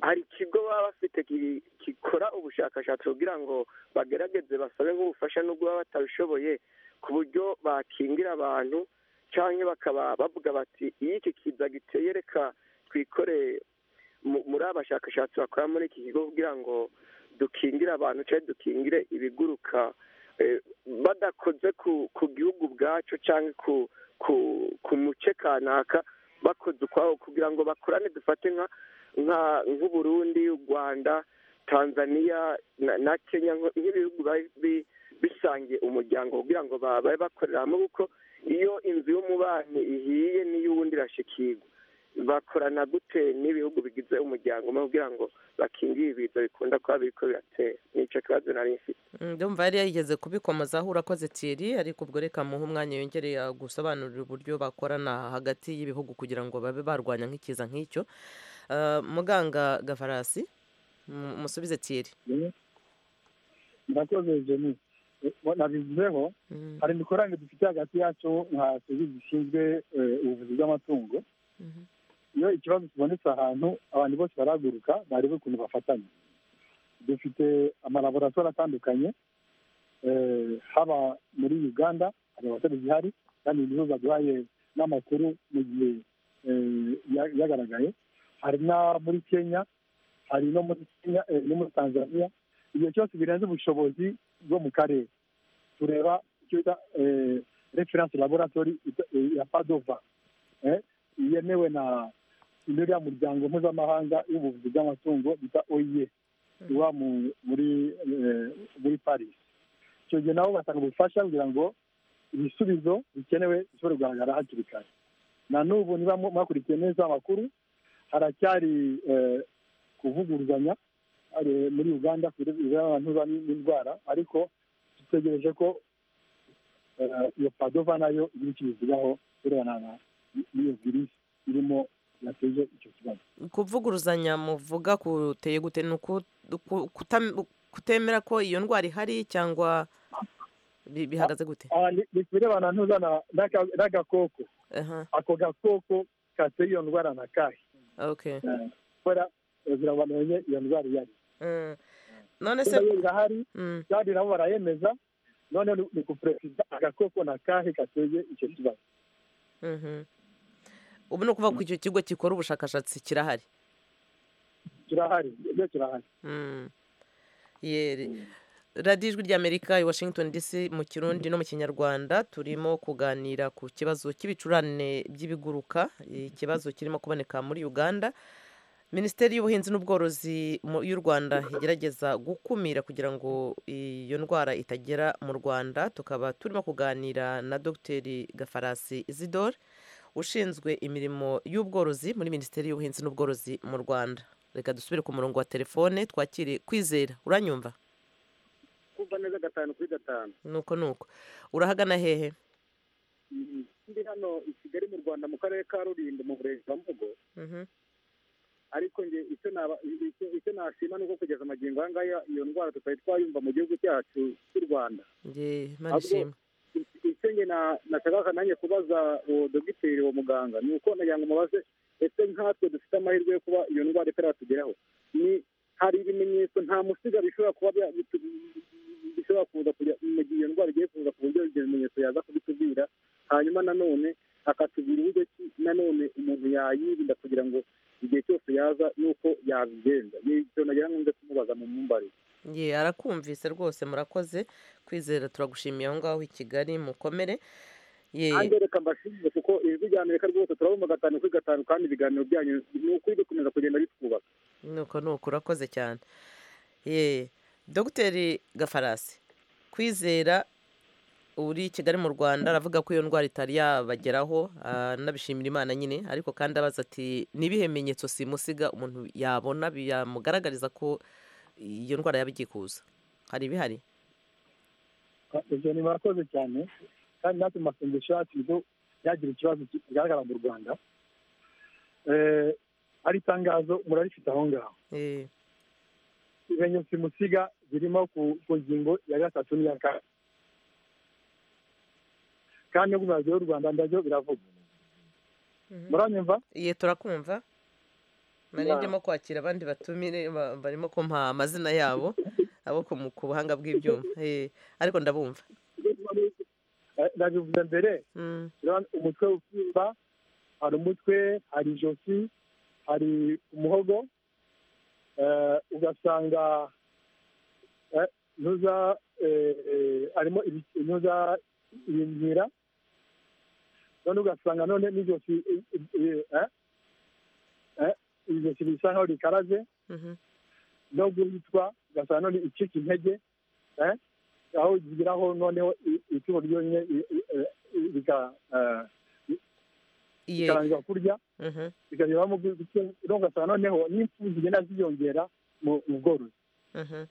hari ikigo baba bafite ki- gikora ubushakashatsi kugira ngo bagerageze basabe nk'ubufasha n'ubwo baba batabishoboye ku buryo bakingira abantu cyangwa bakaba bavuga bati iyo iki kiza giteye reka twikore mu- muri abashakashatsi bakora muri iki kigo kugira ngo dukingire abantu cyangwa dukingire ibiguruka eh, badakoze ku ku gihugu ubwacyo cyangwa ku ku ku muce kanaka bakoze ukwawo kugira ngo bakorane dufate nka nka nk'uburundi u rwanda tanzania na, na kenya nk- nk'ibihugu bi- bi- bisangiye umuryango kugira ngo ba- babe bakorera hamwe kuko iyo inzu y'umubanyi ihiye n'iy'uwundi irashikirwa bakorana gute n'ibihugu bigize umuryango umwe kugira ngo bakingire ibiza bikunda kuba biriko biratera nicyo kibazo nari mfite Mm, ndumva yari yarigeze kubikomozaho urakoze tiyeri ariko ubwo reka muhe umwanya yongereye gusobanurira uburyo bakorana hagati y'ibihugu kugira ngo babe barwanya nk'ikiza nk'icyo Eh, muganga gafarasi mu- musubize tiyeri murakoze jeni nabivuzeho Mhm, hari imikoranire dufite hagati yacu nka serivisi zishinzwe eh, ubuvuzi bw'amatungo mhm, iyo ikibazo kibonetse ahantu abantu bose barahaguruka barebe ukuntu bafatanya dufite amalaboratoire atandukanye eh, haba muri uganda hari abatari zihari kandi ni zo baduhaye n'amakuru mu gihe eh, ya- yagaragaye hari na muri kenya hari no muri kenya eh, no muri tanzania igihe cyose birenze ubushobozi bwo mu karere tureba icyo bita eh, reference laboratory ita- eh, ya padova eh, yemewe na iriya muryango mpuzamahanga w'ubuvuzi bw'amatungo bita oiye uba mu- muri eh, muri paris icyo gihe nabo batanga ubufasha kugira ngo ibisubizo bikenewe bishobore kugaragara hakiri kare na n'ubu niba mu- mwakurikiye neza amakuru haracyari eh, kuvuguruzanya eh, muri uganda ku birebana abantu baba n'indwara ariko dutegereje ko eh, iyo padova nayo igira icyo ibivugaho birebana na n'iyo virusi irimo yateje icyo kibazo kuvuguruzanya muvuga kuteye gute ni uku- uku- kutam- kutemera ko iyo ndwara ihari cyangwa bi- bihagaze gute Ah, ni ni kubirebana ntuzana n'aka- n'agakoko Aha, ako gakoko kateye iyo ndwara na kahe okay kubera zirabamenye iyo ndwara iyo ari Mm. none se Niba yo irahari Mm. kandi nabo barayemeza noneho ni- ni ku perezida agakoko na kahe gateye icyo kibazo Mhm. ubu ni ukuvuga ko icyo kigo gikora ubushakashatsi kirahari kirahari iyo kirahari Mm. Yeri. radiyo ijwi ry'amerika i washington dc mu kirundi no mu kinyarwanda turimo kuganira ku kibazo cy'ibicurane by'ibiguruka ikibazo kirimo kuboneka muri uganda minisiteri y'ubuhinzi n'ubworozi mu- y'u rwanda igerageza gukumira kugira ngo iyo ndwara itagera mu rwanda tukaba turimo kuganira na dogiteri gafarasi isidore ushinzwe imirimo y'ubworozi muri minisiteri y'ubuhinzi n'ubworozi mu rwanda reka dusubire ku murongo wa telefone twakire kwizera uranyumva kumva neza gatanu kuri gatanu nuko nuko urahagana hehe ndi hano i kigali mu rwanda mu karere ka rulindo mu burezi bwa mugo Mhm. ariko nge icyo naba icyo icyo nashima ni uko kugeza amagingo aya ngaya iyo ndwara tutari twayumva mu gihugu cyacu cy'u rwanda Nge- imana Ahubwo- ishimwe icyo nge na- nashakaga nanjye kubaza uwo dogiteri uwo muganga ni uko nagira ngo mubaze ese nkatwe dufite amahirwe yo kuba iyo ndwara itaratugeraho ni hari ibimenyetso nta musiga bishobora kuba bya- bitu- bishobora kuza kujya mu gihe iyo ndwara igiye kuza ku buryo ibyo bimenyetso yaza kubitubwira hanyuma nanone akatubwira uburyo ki nanone umuntu yayirinda kugira ngo igihe cyose yaza nuko yabigenza ni icyo nagira ngo nze kumubaza mu mumbarire ye arakumvise rwose murakoze kwizera turagushimiye aho ngaho i kigali mukomere ye kandi reka mbashimire kuko ijwi rya amerika rwose turabumva gatanu kuri gatanu kandi ibiganiro byanyu ni ukuri bikomeza kugenda bitwubaka nuko nuko urakoze cyane ye dogiteri gafarasi kwizera uri i kigali mu rwanda aravuga ko iyo ndwara itari yabageraho anabishimira imana nyine ariko kandi abaza ati n'ibihe bimenyetso simusiga umuntu yabona byamugaragariza ko iyo ndwara yaba igiye kuza hari ibihari ibyo ni barakoze cyane kandi natwe mu masengesho yacu nibwo byagira ikibazo ki- kigaragara mu rwanda Eh, ari itangazo murarifite aho ngaho Eh, ibimenyetso simusiga birimo ku ku ngingo ya gatatu n'iya kane kandi no ku mirazo y'u rwanda ndabyo biravuga muranyumva ye turakumva nari Ya. ndimo kwakira abandi batumire ba- barimo kumpa amazina yabo abo ku mu- ku buhanga bw'ibyuma Eh, ariko ndabumva Eh, nabivuze mbere Mm, Urabona umutwe usimba hari umutwe hari ijosi hari umuhogo eh, ugasanga eh, intuza eh, eh, harimo ibi- intuza ibimyira none ugasanga none n'ijosi eh, eh, eh, eh, ijosi risa nkaho rikaraze mhm. no guhitwa ugasanga none icika intege eh, aho zigeraho noneho i- icumu ryonyine i- i- eh, i- rika- eh, Ye, bikarangira kurya mhm. bikageramo no ugasanga noneho n'impfu zigenda ziyongera mu mu bworozi Mhm.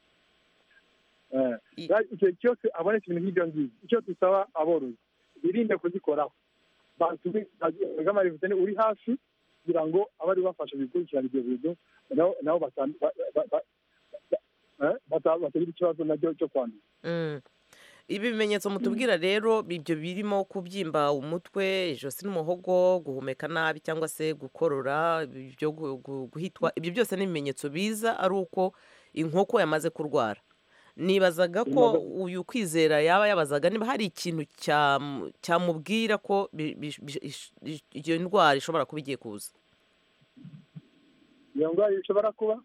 Eh, I- ra- igihe cyose abonetse ibintu nk'ibyo ngibyo icyo dusaba aborozi birinde kuzikoraho bagamarivisene uri hafi kugira ngo abari bafasha bikurikirana ibyo bintu nabo- nabo bata- ba- ba- ba- eh, bata- batagira ikibazo nabyo cyo kwandura Mm. ibi bimenyetso mutubwira rero ibyo birimo kubyimba umutwe ijosi n'umuhogo guhumeka nabi cyangwa se gukorora ibyo gu- gu- guhitwa ibyo byose ni ibimenyetso biza ari uko inkoko yamaze kurwara nibazaga ko uyu kwizera yaba yabazaga niba hari ikintu cyam- cyamubwira ko bi- bi- bi- ish- ish- iyo ndwara ishobora kuba igiye kuza iyo ndwara ishobora kuba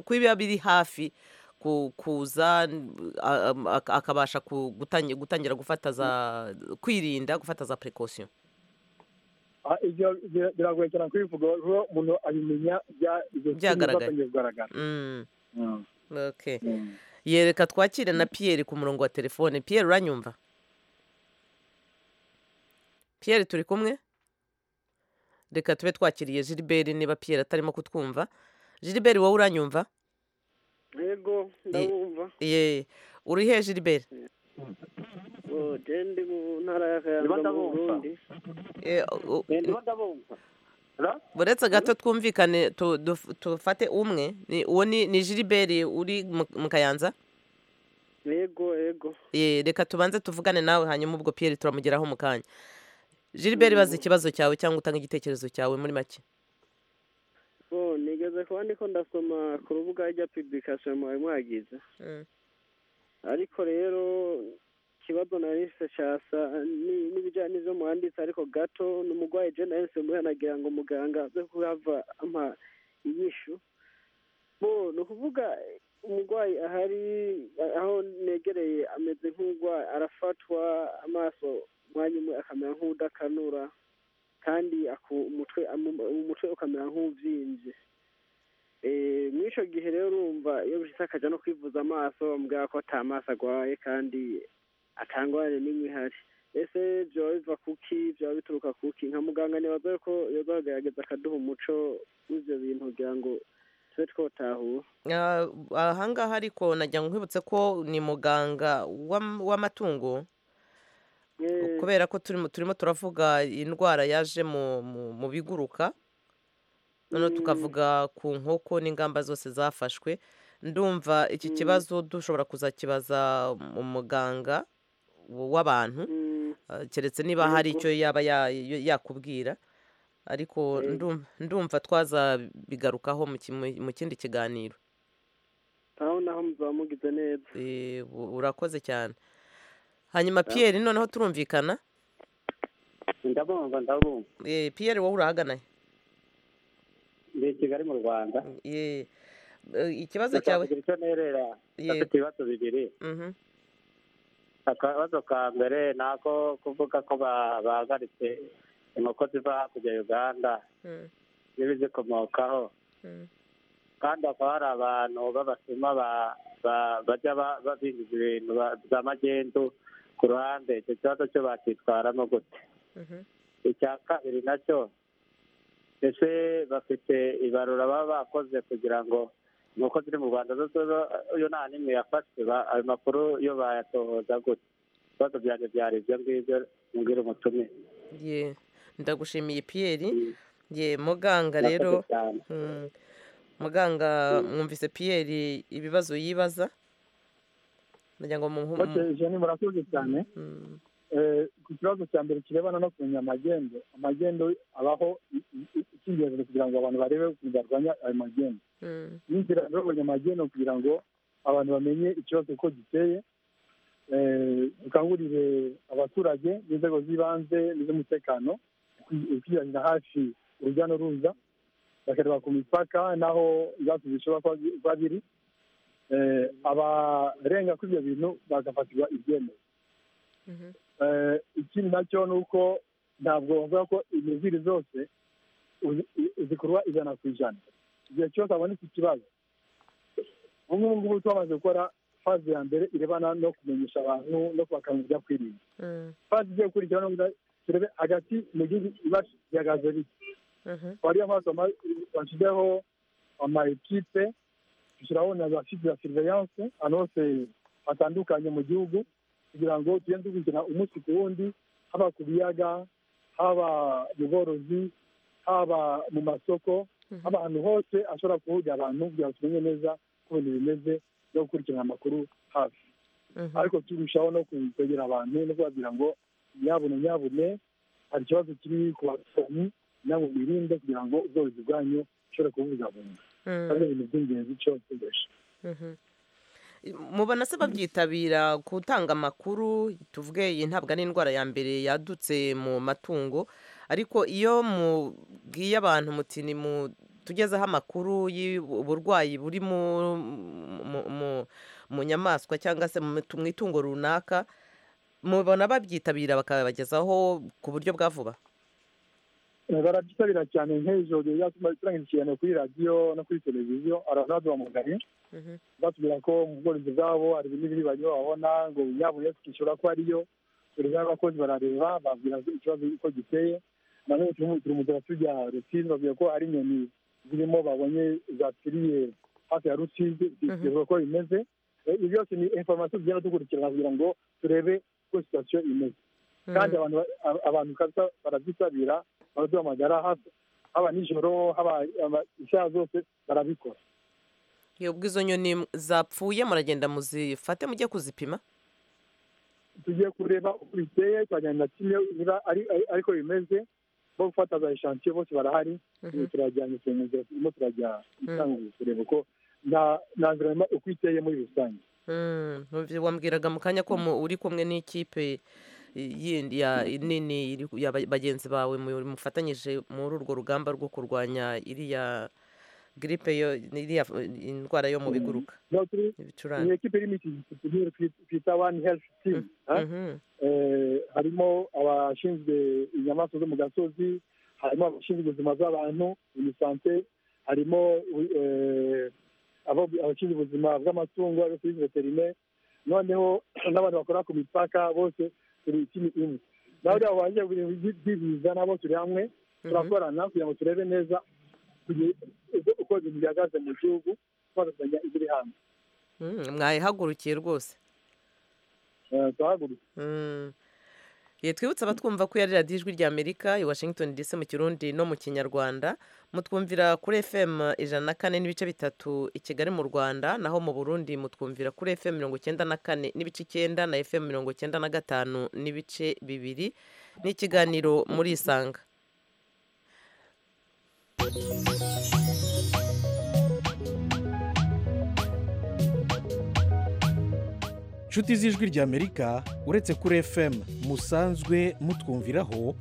ko biba biri hafi ku- kuza n- a- am- ak- akabasha ku- gutangi- gutangira gufata za kwirinda gufata za precaution Ah, ibyo bira- biragoye cyane kubivuga kuko umuntu abimenya bya- ibyo bintu Byagaragaye. byatangiye kugaragara Mm, Mm. okay Mm. yereka twakire na pierre ku murongo wa telefone pierre uranyumva pierre turi kumwe reka tube twakiriye gilbert niba pierre atarimo kutwumva gilbert wowe uranyumva yego ndabumva ye uri he gilbert ode ndi mu ntara y'akayanza mu burundi Eh, u- Eh, ndimo ndabumva uretse gato twumvikane tu- duf- tufate umwe ni- uwo ni ni gilbert uri mu- mu kayanza yego yego Ye, reka tubanze tuvugane nawe hanyuma ubwo pierre turamugeraho mu kanya gilbert baza ikibazo cyawe cyangwa utanga igitekerezo cyawe muri make bo nigeze kuba ndiko ndasoma ku rubuga rya publication mwawe mwagize ariko rero ikibazo narise shasa ni- n'ibijyanye n'ivyo mwanditse ariko gato ni umugwayi je nahise muhanagira ngo muganga aze kuhava ampa inyishu bo ni ukuvuga umugwayi ahari aho negereye ameze nk'ugwayi arafatwa amaso umwanya umwe akamera nk'udakanura kandi aku- umutwe amu- umutwe ukamera nk'uvyimbye muri icyo gihe rero urumva iyo bishyitse akajya no kwivuza amaso bamubwira ko atamaso arwaye kandi atangwane n'imwe ihari ese byaba biva kuki byaba bituruka kuki nka muganga ntibaza ko yazagaragaza akaduha umuco w'ibyo bintu kugira ngo tube twotahura Ah, ahangaha ariko najya nkwibutse ko ni muganga w'am- w'amatungo Eh, kubera ko turimo turimo turavuga indwara yaje mu mu- mu biguruka noneho tukavuga ku nkoko n'ingamba zose zafashwe ndumva iki kibazo dushobora kuzakibaza umuganga w'abantu ah, keretse niba hari Yego. icyo yaba ya- ya- yakubwira ariko Yego. ndum- ndumva twazabigarukaho mu ki- mu- mu kindi kiganiro aho naho muzaba mugize neza Eh, u- urakoze cyane hanyuma Sawa. pierre noneho turumvikana ndabumva ndabumva Eh, pierre wowe urahagana ndi i kigali mu rwanda Eh, eh, ikibazo ndashaka cyawe kugira icyo nerera Yego. afite ibibazo bibiri Mhm. akabazo ka mbere ni ako kuvuga ko ba- bahagaritse inkoko ziva hakurya ya uganda Mm, n'ibizikomokaho mm, kandi hakaba hari abantu b'abasuma ba- ba- bajya ba- ba- binjiza ibintu ba- za magendu ku ruhande icyo kibazo cyo bakitwaramo gute mhm. icya kabiri nacyo ese bafite ibarura baba bakoze kugira ngo inkoko ziri mu rwanda zo zo- zo- yo nta n'imwe yafashwe ba- ayo makuru yo bayatohoza gute ibibazo byanjye byari ibyo ngibyo mbwira umutumire Ye, ndagushimiye pierre ye muganga rero Murakoze cyane. mm, muganga mwumvise pierre ibibazo yibaza ndagira ngo mumuhe- Okay, Jenny, murakoze cyane Mm, Eh, ku kibazo cya mbere kirebana no kumenya amagendo amagendo abaho i- i- i- icy'ingenzi ni kugira ngo abantu barebe ukuntu barwanya ayo magendo mm, n'inzira z'abonye amagendo kugira ngo abantu bamenye ikibazo uko giteye Eh, dukangurire abaturage n'inzego z'ibanze n'iz'umutekano kwiyanira hafi urujya n'uruza bakareba ku mipaka n'aho ibibazo bishobora kuba bi- kuba biri Eh, abarenga kuri ibyo bintu bagafatirwa ibyemezo mhm. Eh, ikindi nacyo ni uko ntabwo bavuga ko imiziri zose uzi- i- zikorwa ijana ku ijana igihe cyose habonetse ikibazo ubu ngubu twamaze gukora faze ya mbere irebana no kumenyesha abantu no kubakangurira kwirinda Mm, faze igiye gukurikira no kugira- turebe hagati mu gihugu ibibazo bihagaze bike mhm. akaba ariyo mpamvu ama- bashyizeho ama ekipe dushyiraho na za site za surveillance ahantu hose hatandukanye mu gihugu kugira ngo tugende dukurikirana umunsi ku wundi haba ku biyaga haba mu bworozi haba mu masoko haba ahantu hose ashobora kuhurira abantu kugira ngo tumenye neza uko ibintu bimeze no gukurikirana amakuru hafi Mhm. ariko turushaho no kwegera abantu no kubabwira ngo nyabune nyabune hari ikibazo kiri ku baturanyi nabo birinde kugira ngo ubworozi bwanyu bushobore kububungabunga Mm. ari ibintu by'ingenzi cyo gukoresha Mhm. mubona se babyitabira gutanga amakuru tuvuge iyi ntabwo ari indwara ya mbere yadutse mu matungo ariko iyo mubwiye abantu muti ni mu tugezeho amakuru y'uburwayi buri mu, mu- mu- mu nyamaswa cyangwa se mu mu itungo runaka mubona babyitabira bakabagezaho ku buryo bwa vuba Eh, barabyitabira cyane nk'ejo turangije ikiganiro kuri radiyo no kuri televiziyo aranaduha mugari Mhm. batubwira ko mu bworozi bwabo hari ibintu biri bagiye babona ngo yabo yo kwishyura ko ariyo urugero abakozi barareba babwira ikibazo uko giteye nanone turimo turamutse tujya rusizi babwira ko ari inyoni zirimo babonye zapfiriye hafi ya rusizi zireba ko bimeze Eh, ibi byose ni inforomasiyo tugenda dukurikirana kugira ngo turebe uko sitasiyo imeze kandi abantu ba- ab- abantu kabisa barabyitabira baraduhamagara hafi haba nijoro haba haba isaha zose barabikora Iyo ubwo izo nyoni zapfuye muragenda muzifate mujye kuzipima tugiye kureba uko biteye tukagenda kimwe niba ari ari- ariko bimeze bo gufata za eshansiyo bose barahari Mhm. ubu turajyana isemeza turimo turajya Mhm. itangwa kureba uko na na environment uko iteye muri rusange Mm, numvi- wambwiraga mu kanya ko mu- uri kumwe n'ikipe i- yindi ya nini iri ku- ya ba- bagenzi bawe mu- mufatanyije muri urwo rugamba rwo kurwanya iriya gripe yo iriya f- indwara yo mu biguruka niho turi ni ibicurane ekipe irimo iki gitugu twita one health team ha? Mhm, Eh, harimo abashinzwe inyamaswa zo mu gasozi harimo abashinzwe ubuzima bw'abantu imisante harimo eh, abo- abashinzwe ubuzima bw'amatungo ari kuri veterineri noneho n'abantu bakora ku mipaka bose turi ikintu imwe naho rero banjye ibintu byi- byibiza nabo turi hamwe turakorana kugira ngo turebe neza kugira- uko- uko ibintu bihagaze mu gihugu twagatanya ibiri hanze Mm, mwayihagurukiye rwose turahagurutse Eh, twibutse abatwumva ko yari radiyo ijwi rya amerika i washington dc mu kirundi no mu kinyarwanda mutwumvira kuri fm ijana na kane n'ibice bitatu i kigali mu rwanda naho mu burundi mutwumvira kuri fm mirongo icyenda na kane n'ibice icyenda na fm mirongo icyenda na gatanu n'ibice bibiri n'ikiganiro muri isanga nshuti z'ijwi ry'amerika uretse kuri fm musanzwe mutwumviraho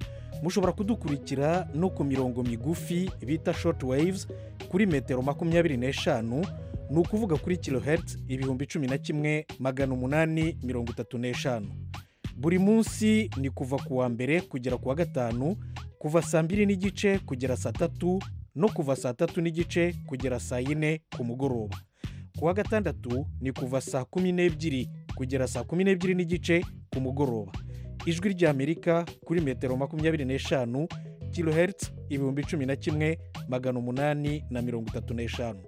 mushobora kudukurikira no ku mirongo migufi bita short waves kuri metero makumyabiri n'eshanu ni ukuvuga kuri kilohertz ibihumbi cumi na kimwe magana umunani mirongo itatu n'eshanu buri munsi ni kuva ku wa mbere kugera ku wa gatanu kuva saa mbiri n'igice kugera saa tatu no kuva saa tatu n'igice kugera saa yine ku mugoroba ku wa gatandatu ni kuva saa kumi n'ebyiri kugera saa kumi n'ebyiri n'igice ku mugoroba ijwi ry'amerika kuri metero makumyabiri n'eshanu kilohertz ibihumbi cumi na kimwe magana umunani na mirongo itatu n'eshanu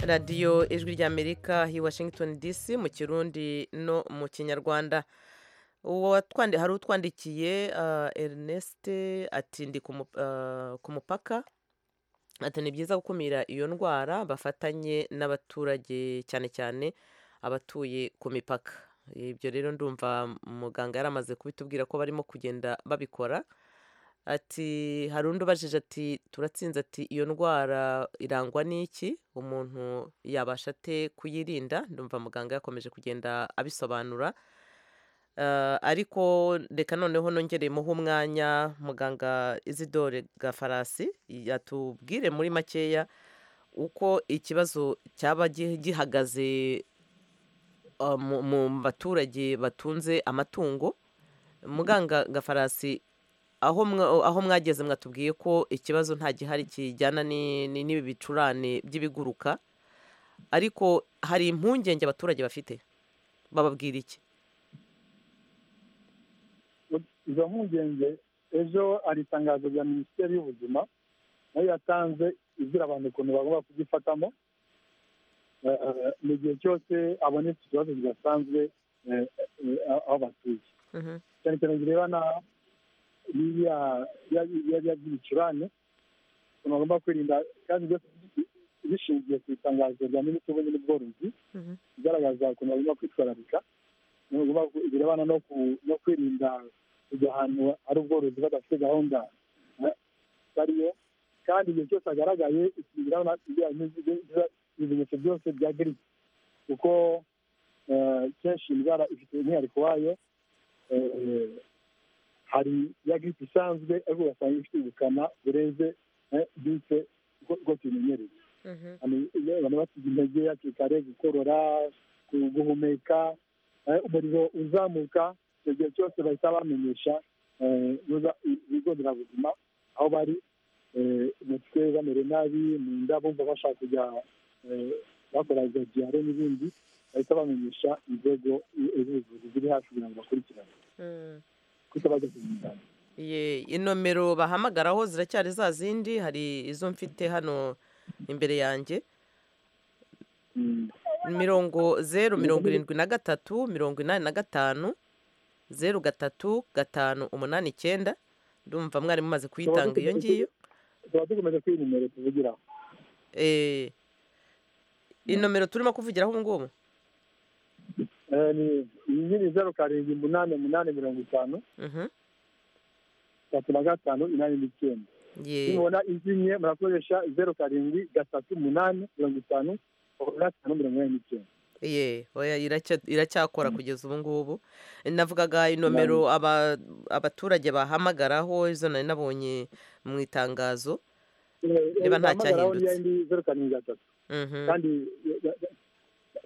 radiyo ijwi ry'amerika i washington dc mu kirundi no mu kinyarwanda uwo watwandi- hari utwandikiye ah, ernest ati ndi ku mu- ah, ku mupaka ati ni byiza gukumira iyo ndwara bafatanye n'abaturage cyane cyane abatuye ku mipaka ibyo rero ndumva muganga yari amaze kubitubwira ko barimo kugenda babikora ati hari undi ubajije ati turatsinze ati iyo ndwara irangwa n'iki umuntu yabasha ate kuyirinda ndumva muganga yakomeje kugenda abisobanura Eh, ariko reka noneho nongereyeho umwanya muganga izidore gafarasi yatubwire muri makeya uko ikibazo cyaba gi- gihagaze eh, mu mu baturage batunze amatungo muganga gafarasi aho mwa- aho mwageze mwatubwiye ko ikibazo nta gihari kijyana ni- ni- n'ibi bicurane by'ibiguruka ariko hari impungenge abaturage bafite bababwira iki izo mpungenge ejo hari itangazo rya minisiteri y'ubuzima nayo yatanze igira abantu ukuntu bagomba kugifatamo Eh, eh, mu gihe cyose abonetse ikibazo kidasanzwe eh, eh, aho batuye cyane cyane birebana n'ibya bya- bya- bya by'ibicurane ukuntu bagomba kwirinda kandi byose bishingiye ku itangazo rya minisitiri w'ubuzima n'ubworozi igaragaza ukuntu bagomba kwitwararika bagomba ku- birebana no ku- no kwirinda kujya ahantu hari ubworozi badafite gahunda eh, bariyo kandi igihe cyose hagaragaye ikibirabona ibimenyetso byose bya giripe kuko eh, kenshi indwara ifite umwihariko wayo eh, hari ya giripe isanzwe ariko ugasanga ifite ubukana burenze eh, giripe uko uko tuyimenyereye Hano iyo abantu basiga intege hakiri kare gukorora gu- guhumeka eh, umuriro uzamuka icyo gihe cyose bahita bamenyesha eh, nuza- i- ibigo nderabuzima aho bari eh, umutwe bamere nabi mu nda bumva bashaka kujya eh, bakora za diyare n'ibindi bahita bamenyesha inzego i- z'ubuvuzi ziri hafi kugira ngo bakurikirane kuko bajya ku muganga Ye, inomero bahamagaraho ziracyari za zindi hari izo mfite hano imbere yanjye mirongo zeru mirongo irindwi na gatatu mirongo inani na gatanu zeru gatatu gatanu umunani icyenda ndumva mwari mumaze kuyitanga iyo ngiyo tuba dukomeje kwiha nimero tuvugiraho Eh, inomero turimo kuvugiraho ubu ngubu Eh, ni iyi nyine zeru karindwi umunani umunani mirongo itanu Mhm. gatatu na gatanu inani n'icyenda Ye. nimubona izimye murakoresha zeru karindwi gatatu umunani mirongo itanu makumyabiri na gatanu mirongo inani n'icyenda ye oya iracya- iracyakora kugeza ubu ngubu navugaga inomero aba- abaturage bahamagaraho izo nari nabonye mu itangazo niba nta bahamagaraho niyo cyahindutse ndi zeru karindwi gatatu Mhm. kandi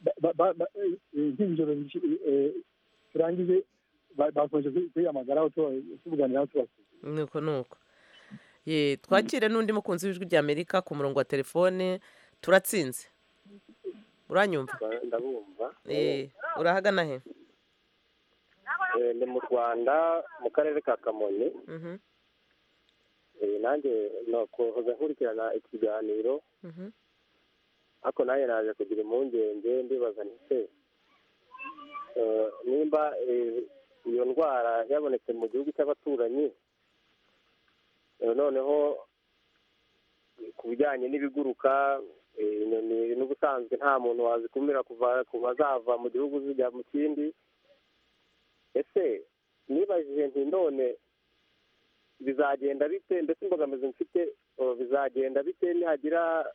ba- ba- ba- ba- eh, nk'ijoro rishi- eh, turangije bakomeje kwiyamagaraho tubuganiraho tubasubiza nuko nuko ye twakire n'undi mukunzi w'ijwi rya amerika ku murongo wa telefone turatsinze uranyumva ndabumva Eh, urahagana he Eh, ni mu rwanda mu karere ka kamonyi Mhm, Eh, nanjye nakohoza nkurikirana ikiganiro mhm. ariko nanjye naje kugira impungenge ndibaza nti eh, nimba eh, iyo ndwara yabonetse mu gihugu cy'abaturanyi eh, noneho ku bijyanye n'ibiguruka eh, inyoni n'ubusanzwe nta muntu wazikumira kuva kuva zava mu gihugu zijya mu kindi ese nibajije nti none bizagenda bite ndetse imbogamizi mfite eh, bizagenda bite nihagira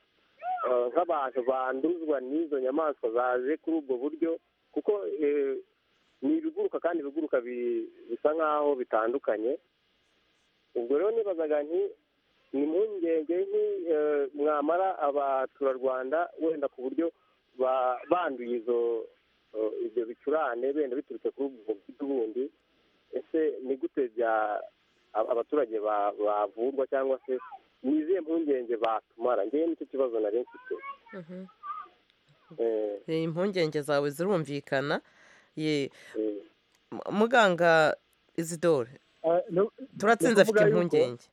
eh, nk'abantu banduzwa n'izo nyamaswa zaje kuri ubwo buryo kuko eh, ni ibiguruka kandi ibiguruka bi- bisa nk'aho bitandukanye ubwo rero nibazaga nti ni impungenge nki eh, mwamara abaturarwanda wenda ku buryo ba- banduye izo eh, ibyo bicurane benda biturutse kuri ubwo buryo bundi ese ni gute bya ab- abaturage ba- bavurwa cyangwa se ni izihe mpungenge batumara ngewe nicyo kibazo nari mfite Mhm. Eh, Eh, impungenge zawe zirumvikana ye M- muganga izidore turatsinze afite ndakuvuga yuko- impungenge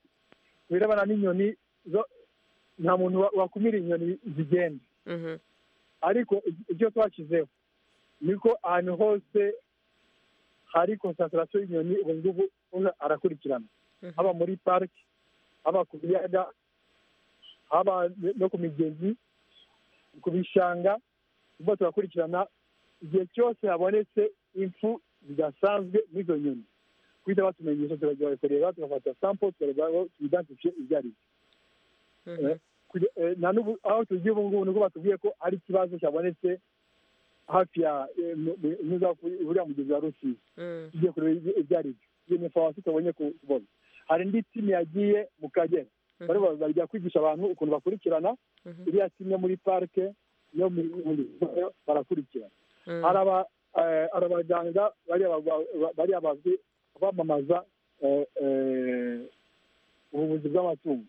ku birebana n'inyoni zo- nta muntu wa- wakumira inyoni zigenda ariko ibyo twashyizeho niko ahantu hose hari konsantarasiyo y'inyoni ubu ngubu umwe arakurikirana haba muri pariki haba ku biyaga haba no ku migezi ku bishanga ubwo turakurikirana igihe cyose habonetse impfu zidasanzwe n'izo nyoni guhita batumenyesha turajya kureba tugafata sampo tukareba aho tuyidansifiye ibyo ari byo Kuge- eh, na n'ubu aho tugiye ubu ngubu nibwo batubwiye ko ari ikibazo cyabonetse hafi ya eh, mu- mu- mu- mu- uriya mugezi wa rusizi tugiye kureba ibyo- ibyo ari byo iyo ni farumasi tubonye ku- kubona hari indi timu yagiye mu kagera bari bazajya kwigisha abantu ukuntu bakurikirana iriya timu yo muri parike yo mu barakurikirana hari aba- eh, hari abaganga bariya ba- ba- bariya bazwi bamamaza eh, eh, ubuvuzi bw'amatungo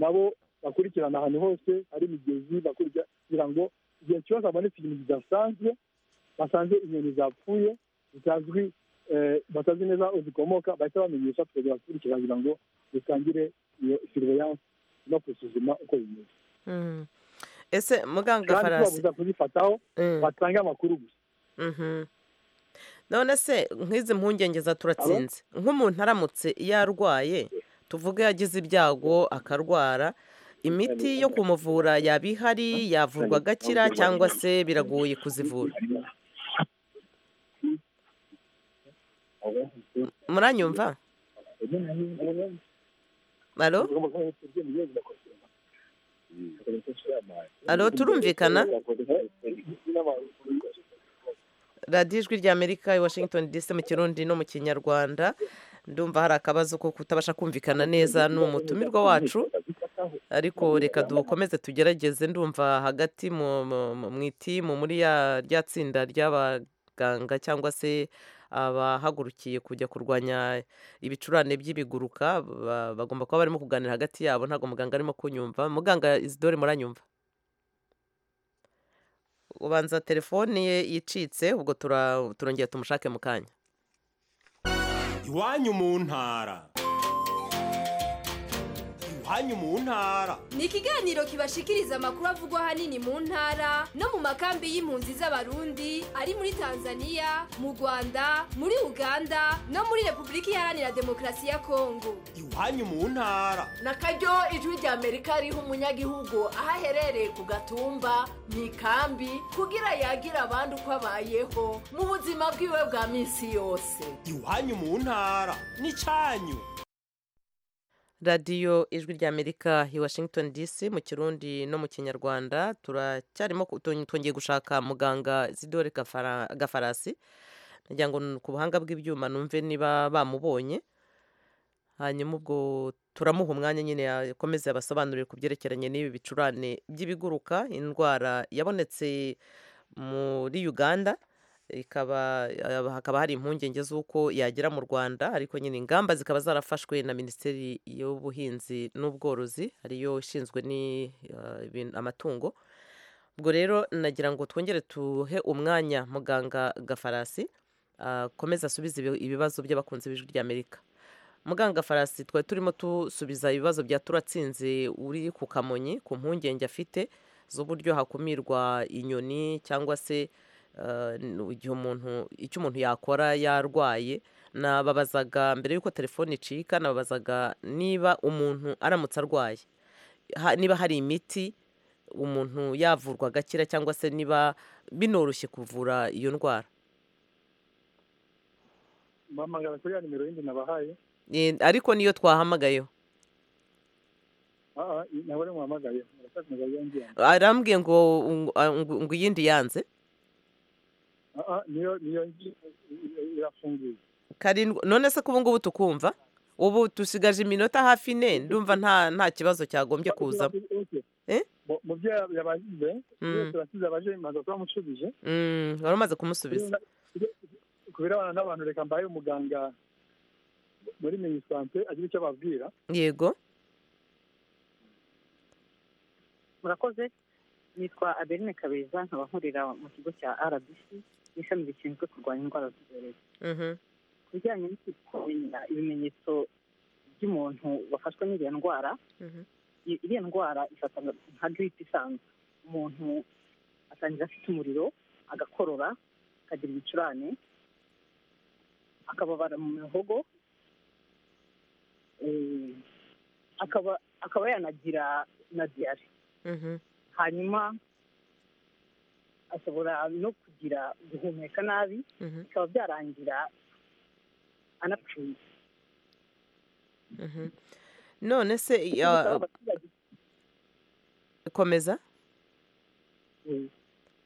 nabo bakurikirana ahantu hose hari imigezi bakurikira kugira ngo igihe cyose habonetse ibintu bidasanzwe basanze inyoni zapfuye zitazwi eh, batazi neza aho zikomoka bahita bamenyesha tukajya bakurikira kugira ngo dutangire iyo surveillance no gusuzuma uko bimeze Mhm. ese muganga kandi farasi tubabuza kuzifataho batange amakuru gusa Mhm. none se nk'izi mpungenge za turatsinze nk'umuntu aramutse iyo arwaye tuvuge yagize ibyago akarwara imiti yo kumuvura yaba ihari yavurwa agakira cyangwa se biragoye kuzivura muranyumva alo alo turumvikana radiyo ijwi rya amerika i washington dc mu kirundi no mu kinyarwanda ndumva hari akabazo ko kutabasha kumvikana neza n'umutumirwa wacu ariko reka dukomeze tugerageze ndumva hagati mu- mu mu- mu itimu muri ya rya tsinda ry'abaganga cyangwa se abahagurukiye kujya kurwanya ibicurane by'ibiguruka ba- bagomba kuba barimo kuganira hagati yabo ntabwo muganga arimo kunyumva muganga izidore muranyumva ubanza telefone ye yicitse ubwo tura- turongera tumushake mu kanya iwanyu mu ntara iwanyu mu ntara ni ikiganiro kibashikiriza amakuru avugwa ahanini mu ntara no mu makambi y'impunzi z'abarundi ari muri tanzania mu rwanda muri uganda no muri repubulika iharanira demokarasi ya kongo iwanyu mu ntara nakaryo ijwi rya amerika riha umunyagihugu aho aherereye ku gatumba mu ikambi kugira yagira abandi uko abayeho mu buzima bwiwe bwa minsi yose iwanyu mu ntara n'icyanyu radiyo ijwi rya amerika i washington dc mu kirundi no mu kinyarwanda turacyarimo ku- tong- twongeye gushaka muganga zidore Gafara- gafarasi nagira ngo n- ku buhanga bw'ibyuma numve niba bamubonye hanyuma ubwo turamuha umwanya nyine yakomeze abasobanurire ku byerekeranye n'ibi bicurane by'ibiguruka indwara yabonetse muri uganda ikaba eh, hakaba hari impungenge z'uko yagera mu rwanda ariko nyine ingamba zikaba zarafashwe na minisiteri y'ubuhinzi n'ubworozi ariyo ishinzwe ni eh, ibin- amatungo ubwo rero nagira ngo twongere tuhe umwanya muganga gafarasi akomeze asubize ibi- ibibazo by'abakunzi b'ijwi ry'amerika muganga farasi twari turimo dusubiza ibibazo bya turatsinze uri ku kamonyi ku mpungenge afite z'uburyo hakumirwa inyoni cyangwa se eh, n- igihe umuntu icyo umuntu yakora yarwaye nababazaga mbere y'uko telefone icika nababazaga niba umuntu aramutse arwaye ha- niba hari imiti umuntu yavurwa agakira cyangwa se niba binoroshye kuvura iyo ndwara bahamagara kuri ya nimero yindi nabahaye Eh, ariko niyo twahamagayeho aha ntabwo ari muhamagaye murakaza ngo yongere arambwiye ngo ngo- ngo- ngo iyindi yanze aha niyo niyo ngi irafunguye karindwi none se ko ubu ngubu tukumva ubu dusigaje iminota hafi ine ndumva nta nta kibazo cyagombye kuza Okay. Eh? Mu- mu byo yabajije Mm. byose urasize abaje bimaze kuba mushubije wari umaze kumusubiza ku birebana n'abantu reka mbaye umuganga muri minisante agira icyo ababwira yego murakoze nitwa adeline kabeza nkaba nkorera mu kigo cya rbc ishami rishinzwe kurwanya indwara z'ibyorezo ku bijyanye no kumenya ibimenyetso by'umuntu wafashwe n'iriya ndwara i- iriya ndwara ifata nka giripe isanzwe umuntu atangira afite umuriro agakorora akagira ibicurane akababara mu mihogo eh, akaba akaba yanagira na diyare hanyuma ashobora no kugira guhumeka nabi bikaba byarangira anapfuye none se Gusa ya- abaturage komeza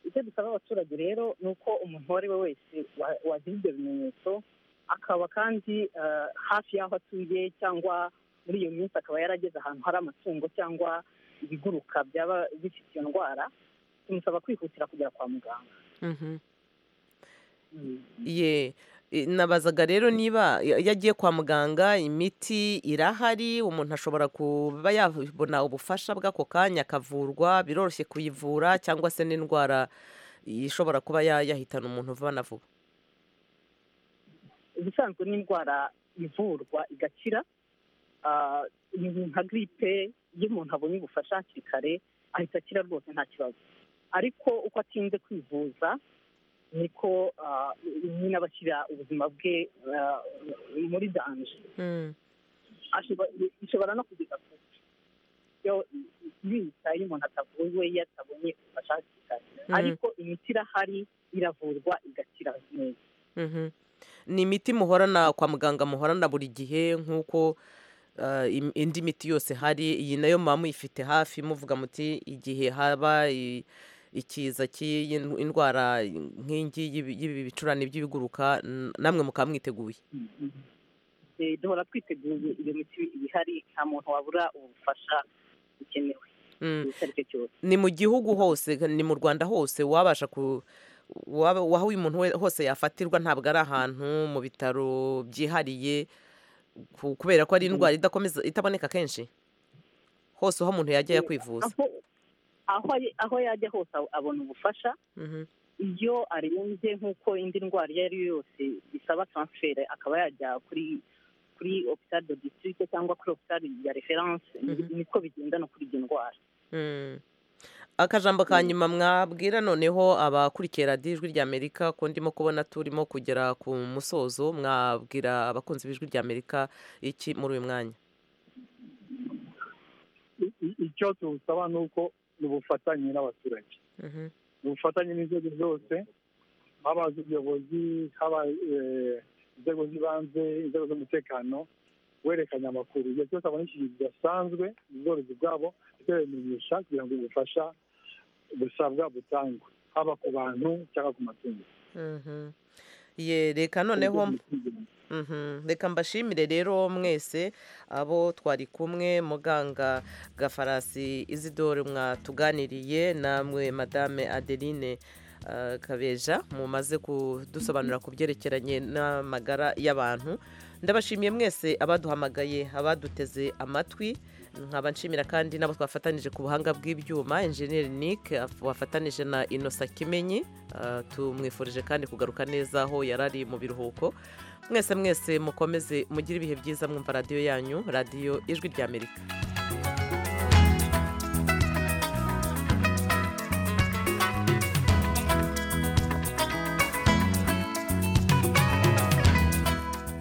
icyo dusaba abaturage rero ni uko umuntu uwo ari we wese wa- wagira ibyo bimenyetso akaba kandi eh, hafi y'aho atuye cyangwa muri iyo minsi akaba yarageze ahantu hari amatungo cyangwa ibiguruka byaba bifite iyo ndwara tumusaba kwihutira kugera kwa muganga Mhm. ye eh, nabazaga rero niba ya- iyo agiye kwa muganga imiti irahari umuntu ashobora kuba yabona ubufasha bw'ako kanya akavurwa biroroshye kuyivura cyangwa se n'indwara ishobora kuba ya- yahitana umuntu vuba na vuba ubusanzwe n'indwara ivurwa igakira Ah, ibintu nka giripe iyo umuntu abonye ubufasha hakiri kare ahita akira rwose nta kibazo ariko uko atinze kwivuza niko ah, nyine aba ashyira ubuzima bwe ah, muri danje ashobora- bishobora no kugeza ku rupfu. iyo biyita iyo umuntu atavuwe iyo atabonye ubufasha hakiri kare Mhm. ariko imiti irahari iravurwa igakira neza Mhm. ni imiti muhorana kwa muganga muhorana buri gihe nk'uko eh, im- indi miti yose hari iyi nayo muba muyifite hafi muvuga muti igihe haba i- ikiza cy'indwara nk'ingi y'ibi y'ibi bicurane by'ibiguruka n- namwe mukaba mwiteguye Eh, duhora twiteguye iyo miti ihari nta muntu wabura ubufasha bukenewe Mm. icyo ari cyo cyose ni mu gihugu hose ni mu rwanda hose wabasha ku waba- waho uyu muntu we- hose yafatirwa ntabwo ari ahantu mu bitaro byihariye ku- kubera ko ari indwara idakomeza itaboneka kenshi hose aho umuntu yajya ajya kwivuza Aho- aho ari- aho yajya hose ab- abona ubufasha iyo arembye nk'uko indi ndwara iyo ari yo yose bisaba transfert akaba yajya kuri kuri hôpital de district cyangwa kuri hôpital ya référence niko bigendana kuri iyo ndwara Mm. akajambo ka nyuma mwabwira noneho abakurikiye radiyo ijwi ry'amerika ko ndimo kubona turimo kugera ku musozo mwabwira abakunzi b'ijwi ry'amerika iki muri uyu mwanya I- i- icyo tuwusaba ni uko ni ubufatanye n'abaturage ni ubufatanye n'inzego zose haba iz'ubuyobozi haba eh, inzego z'ibanze inzego z'umutekano werekanya amakuru igihe cyose abona ikintu kidasanzwe mu bworozi bwabo tubimenyesha kugira ngo ubufasha busabwa butangwe haba ku bantu cyangwa ku matungo Mhm. ye reka noneho Mhm. reka mbashimire rero mwese abo twari kumwe muganga gafarasi izidore mwatuganiriye namwe madame adeline kabeja mumaze kudusobanurira ku byerekeranye n'amagara y'abantu ndabashimiye mwese abaduhamagaye abaduteze amatwi nkaba nshimira kandi n'abo twafatanije ku buhanga bw'ibyuma enjeniyeri nick wafatanije na inosa kimenyi Ah, tumwifurije kandi kugaruka neza aho yari ari mu biruhuko mwese mwese mukomeze mugire ibihe byiza mwumva radiyo yanyu radiyo ijwi ry'amerika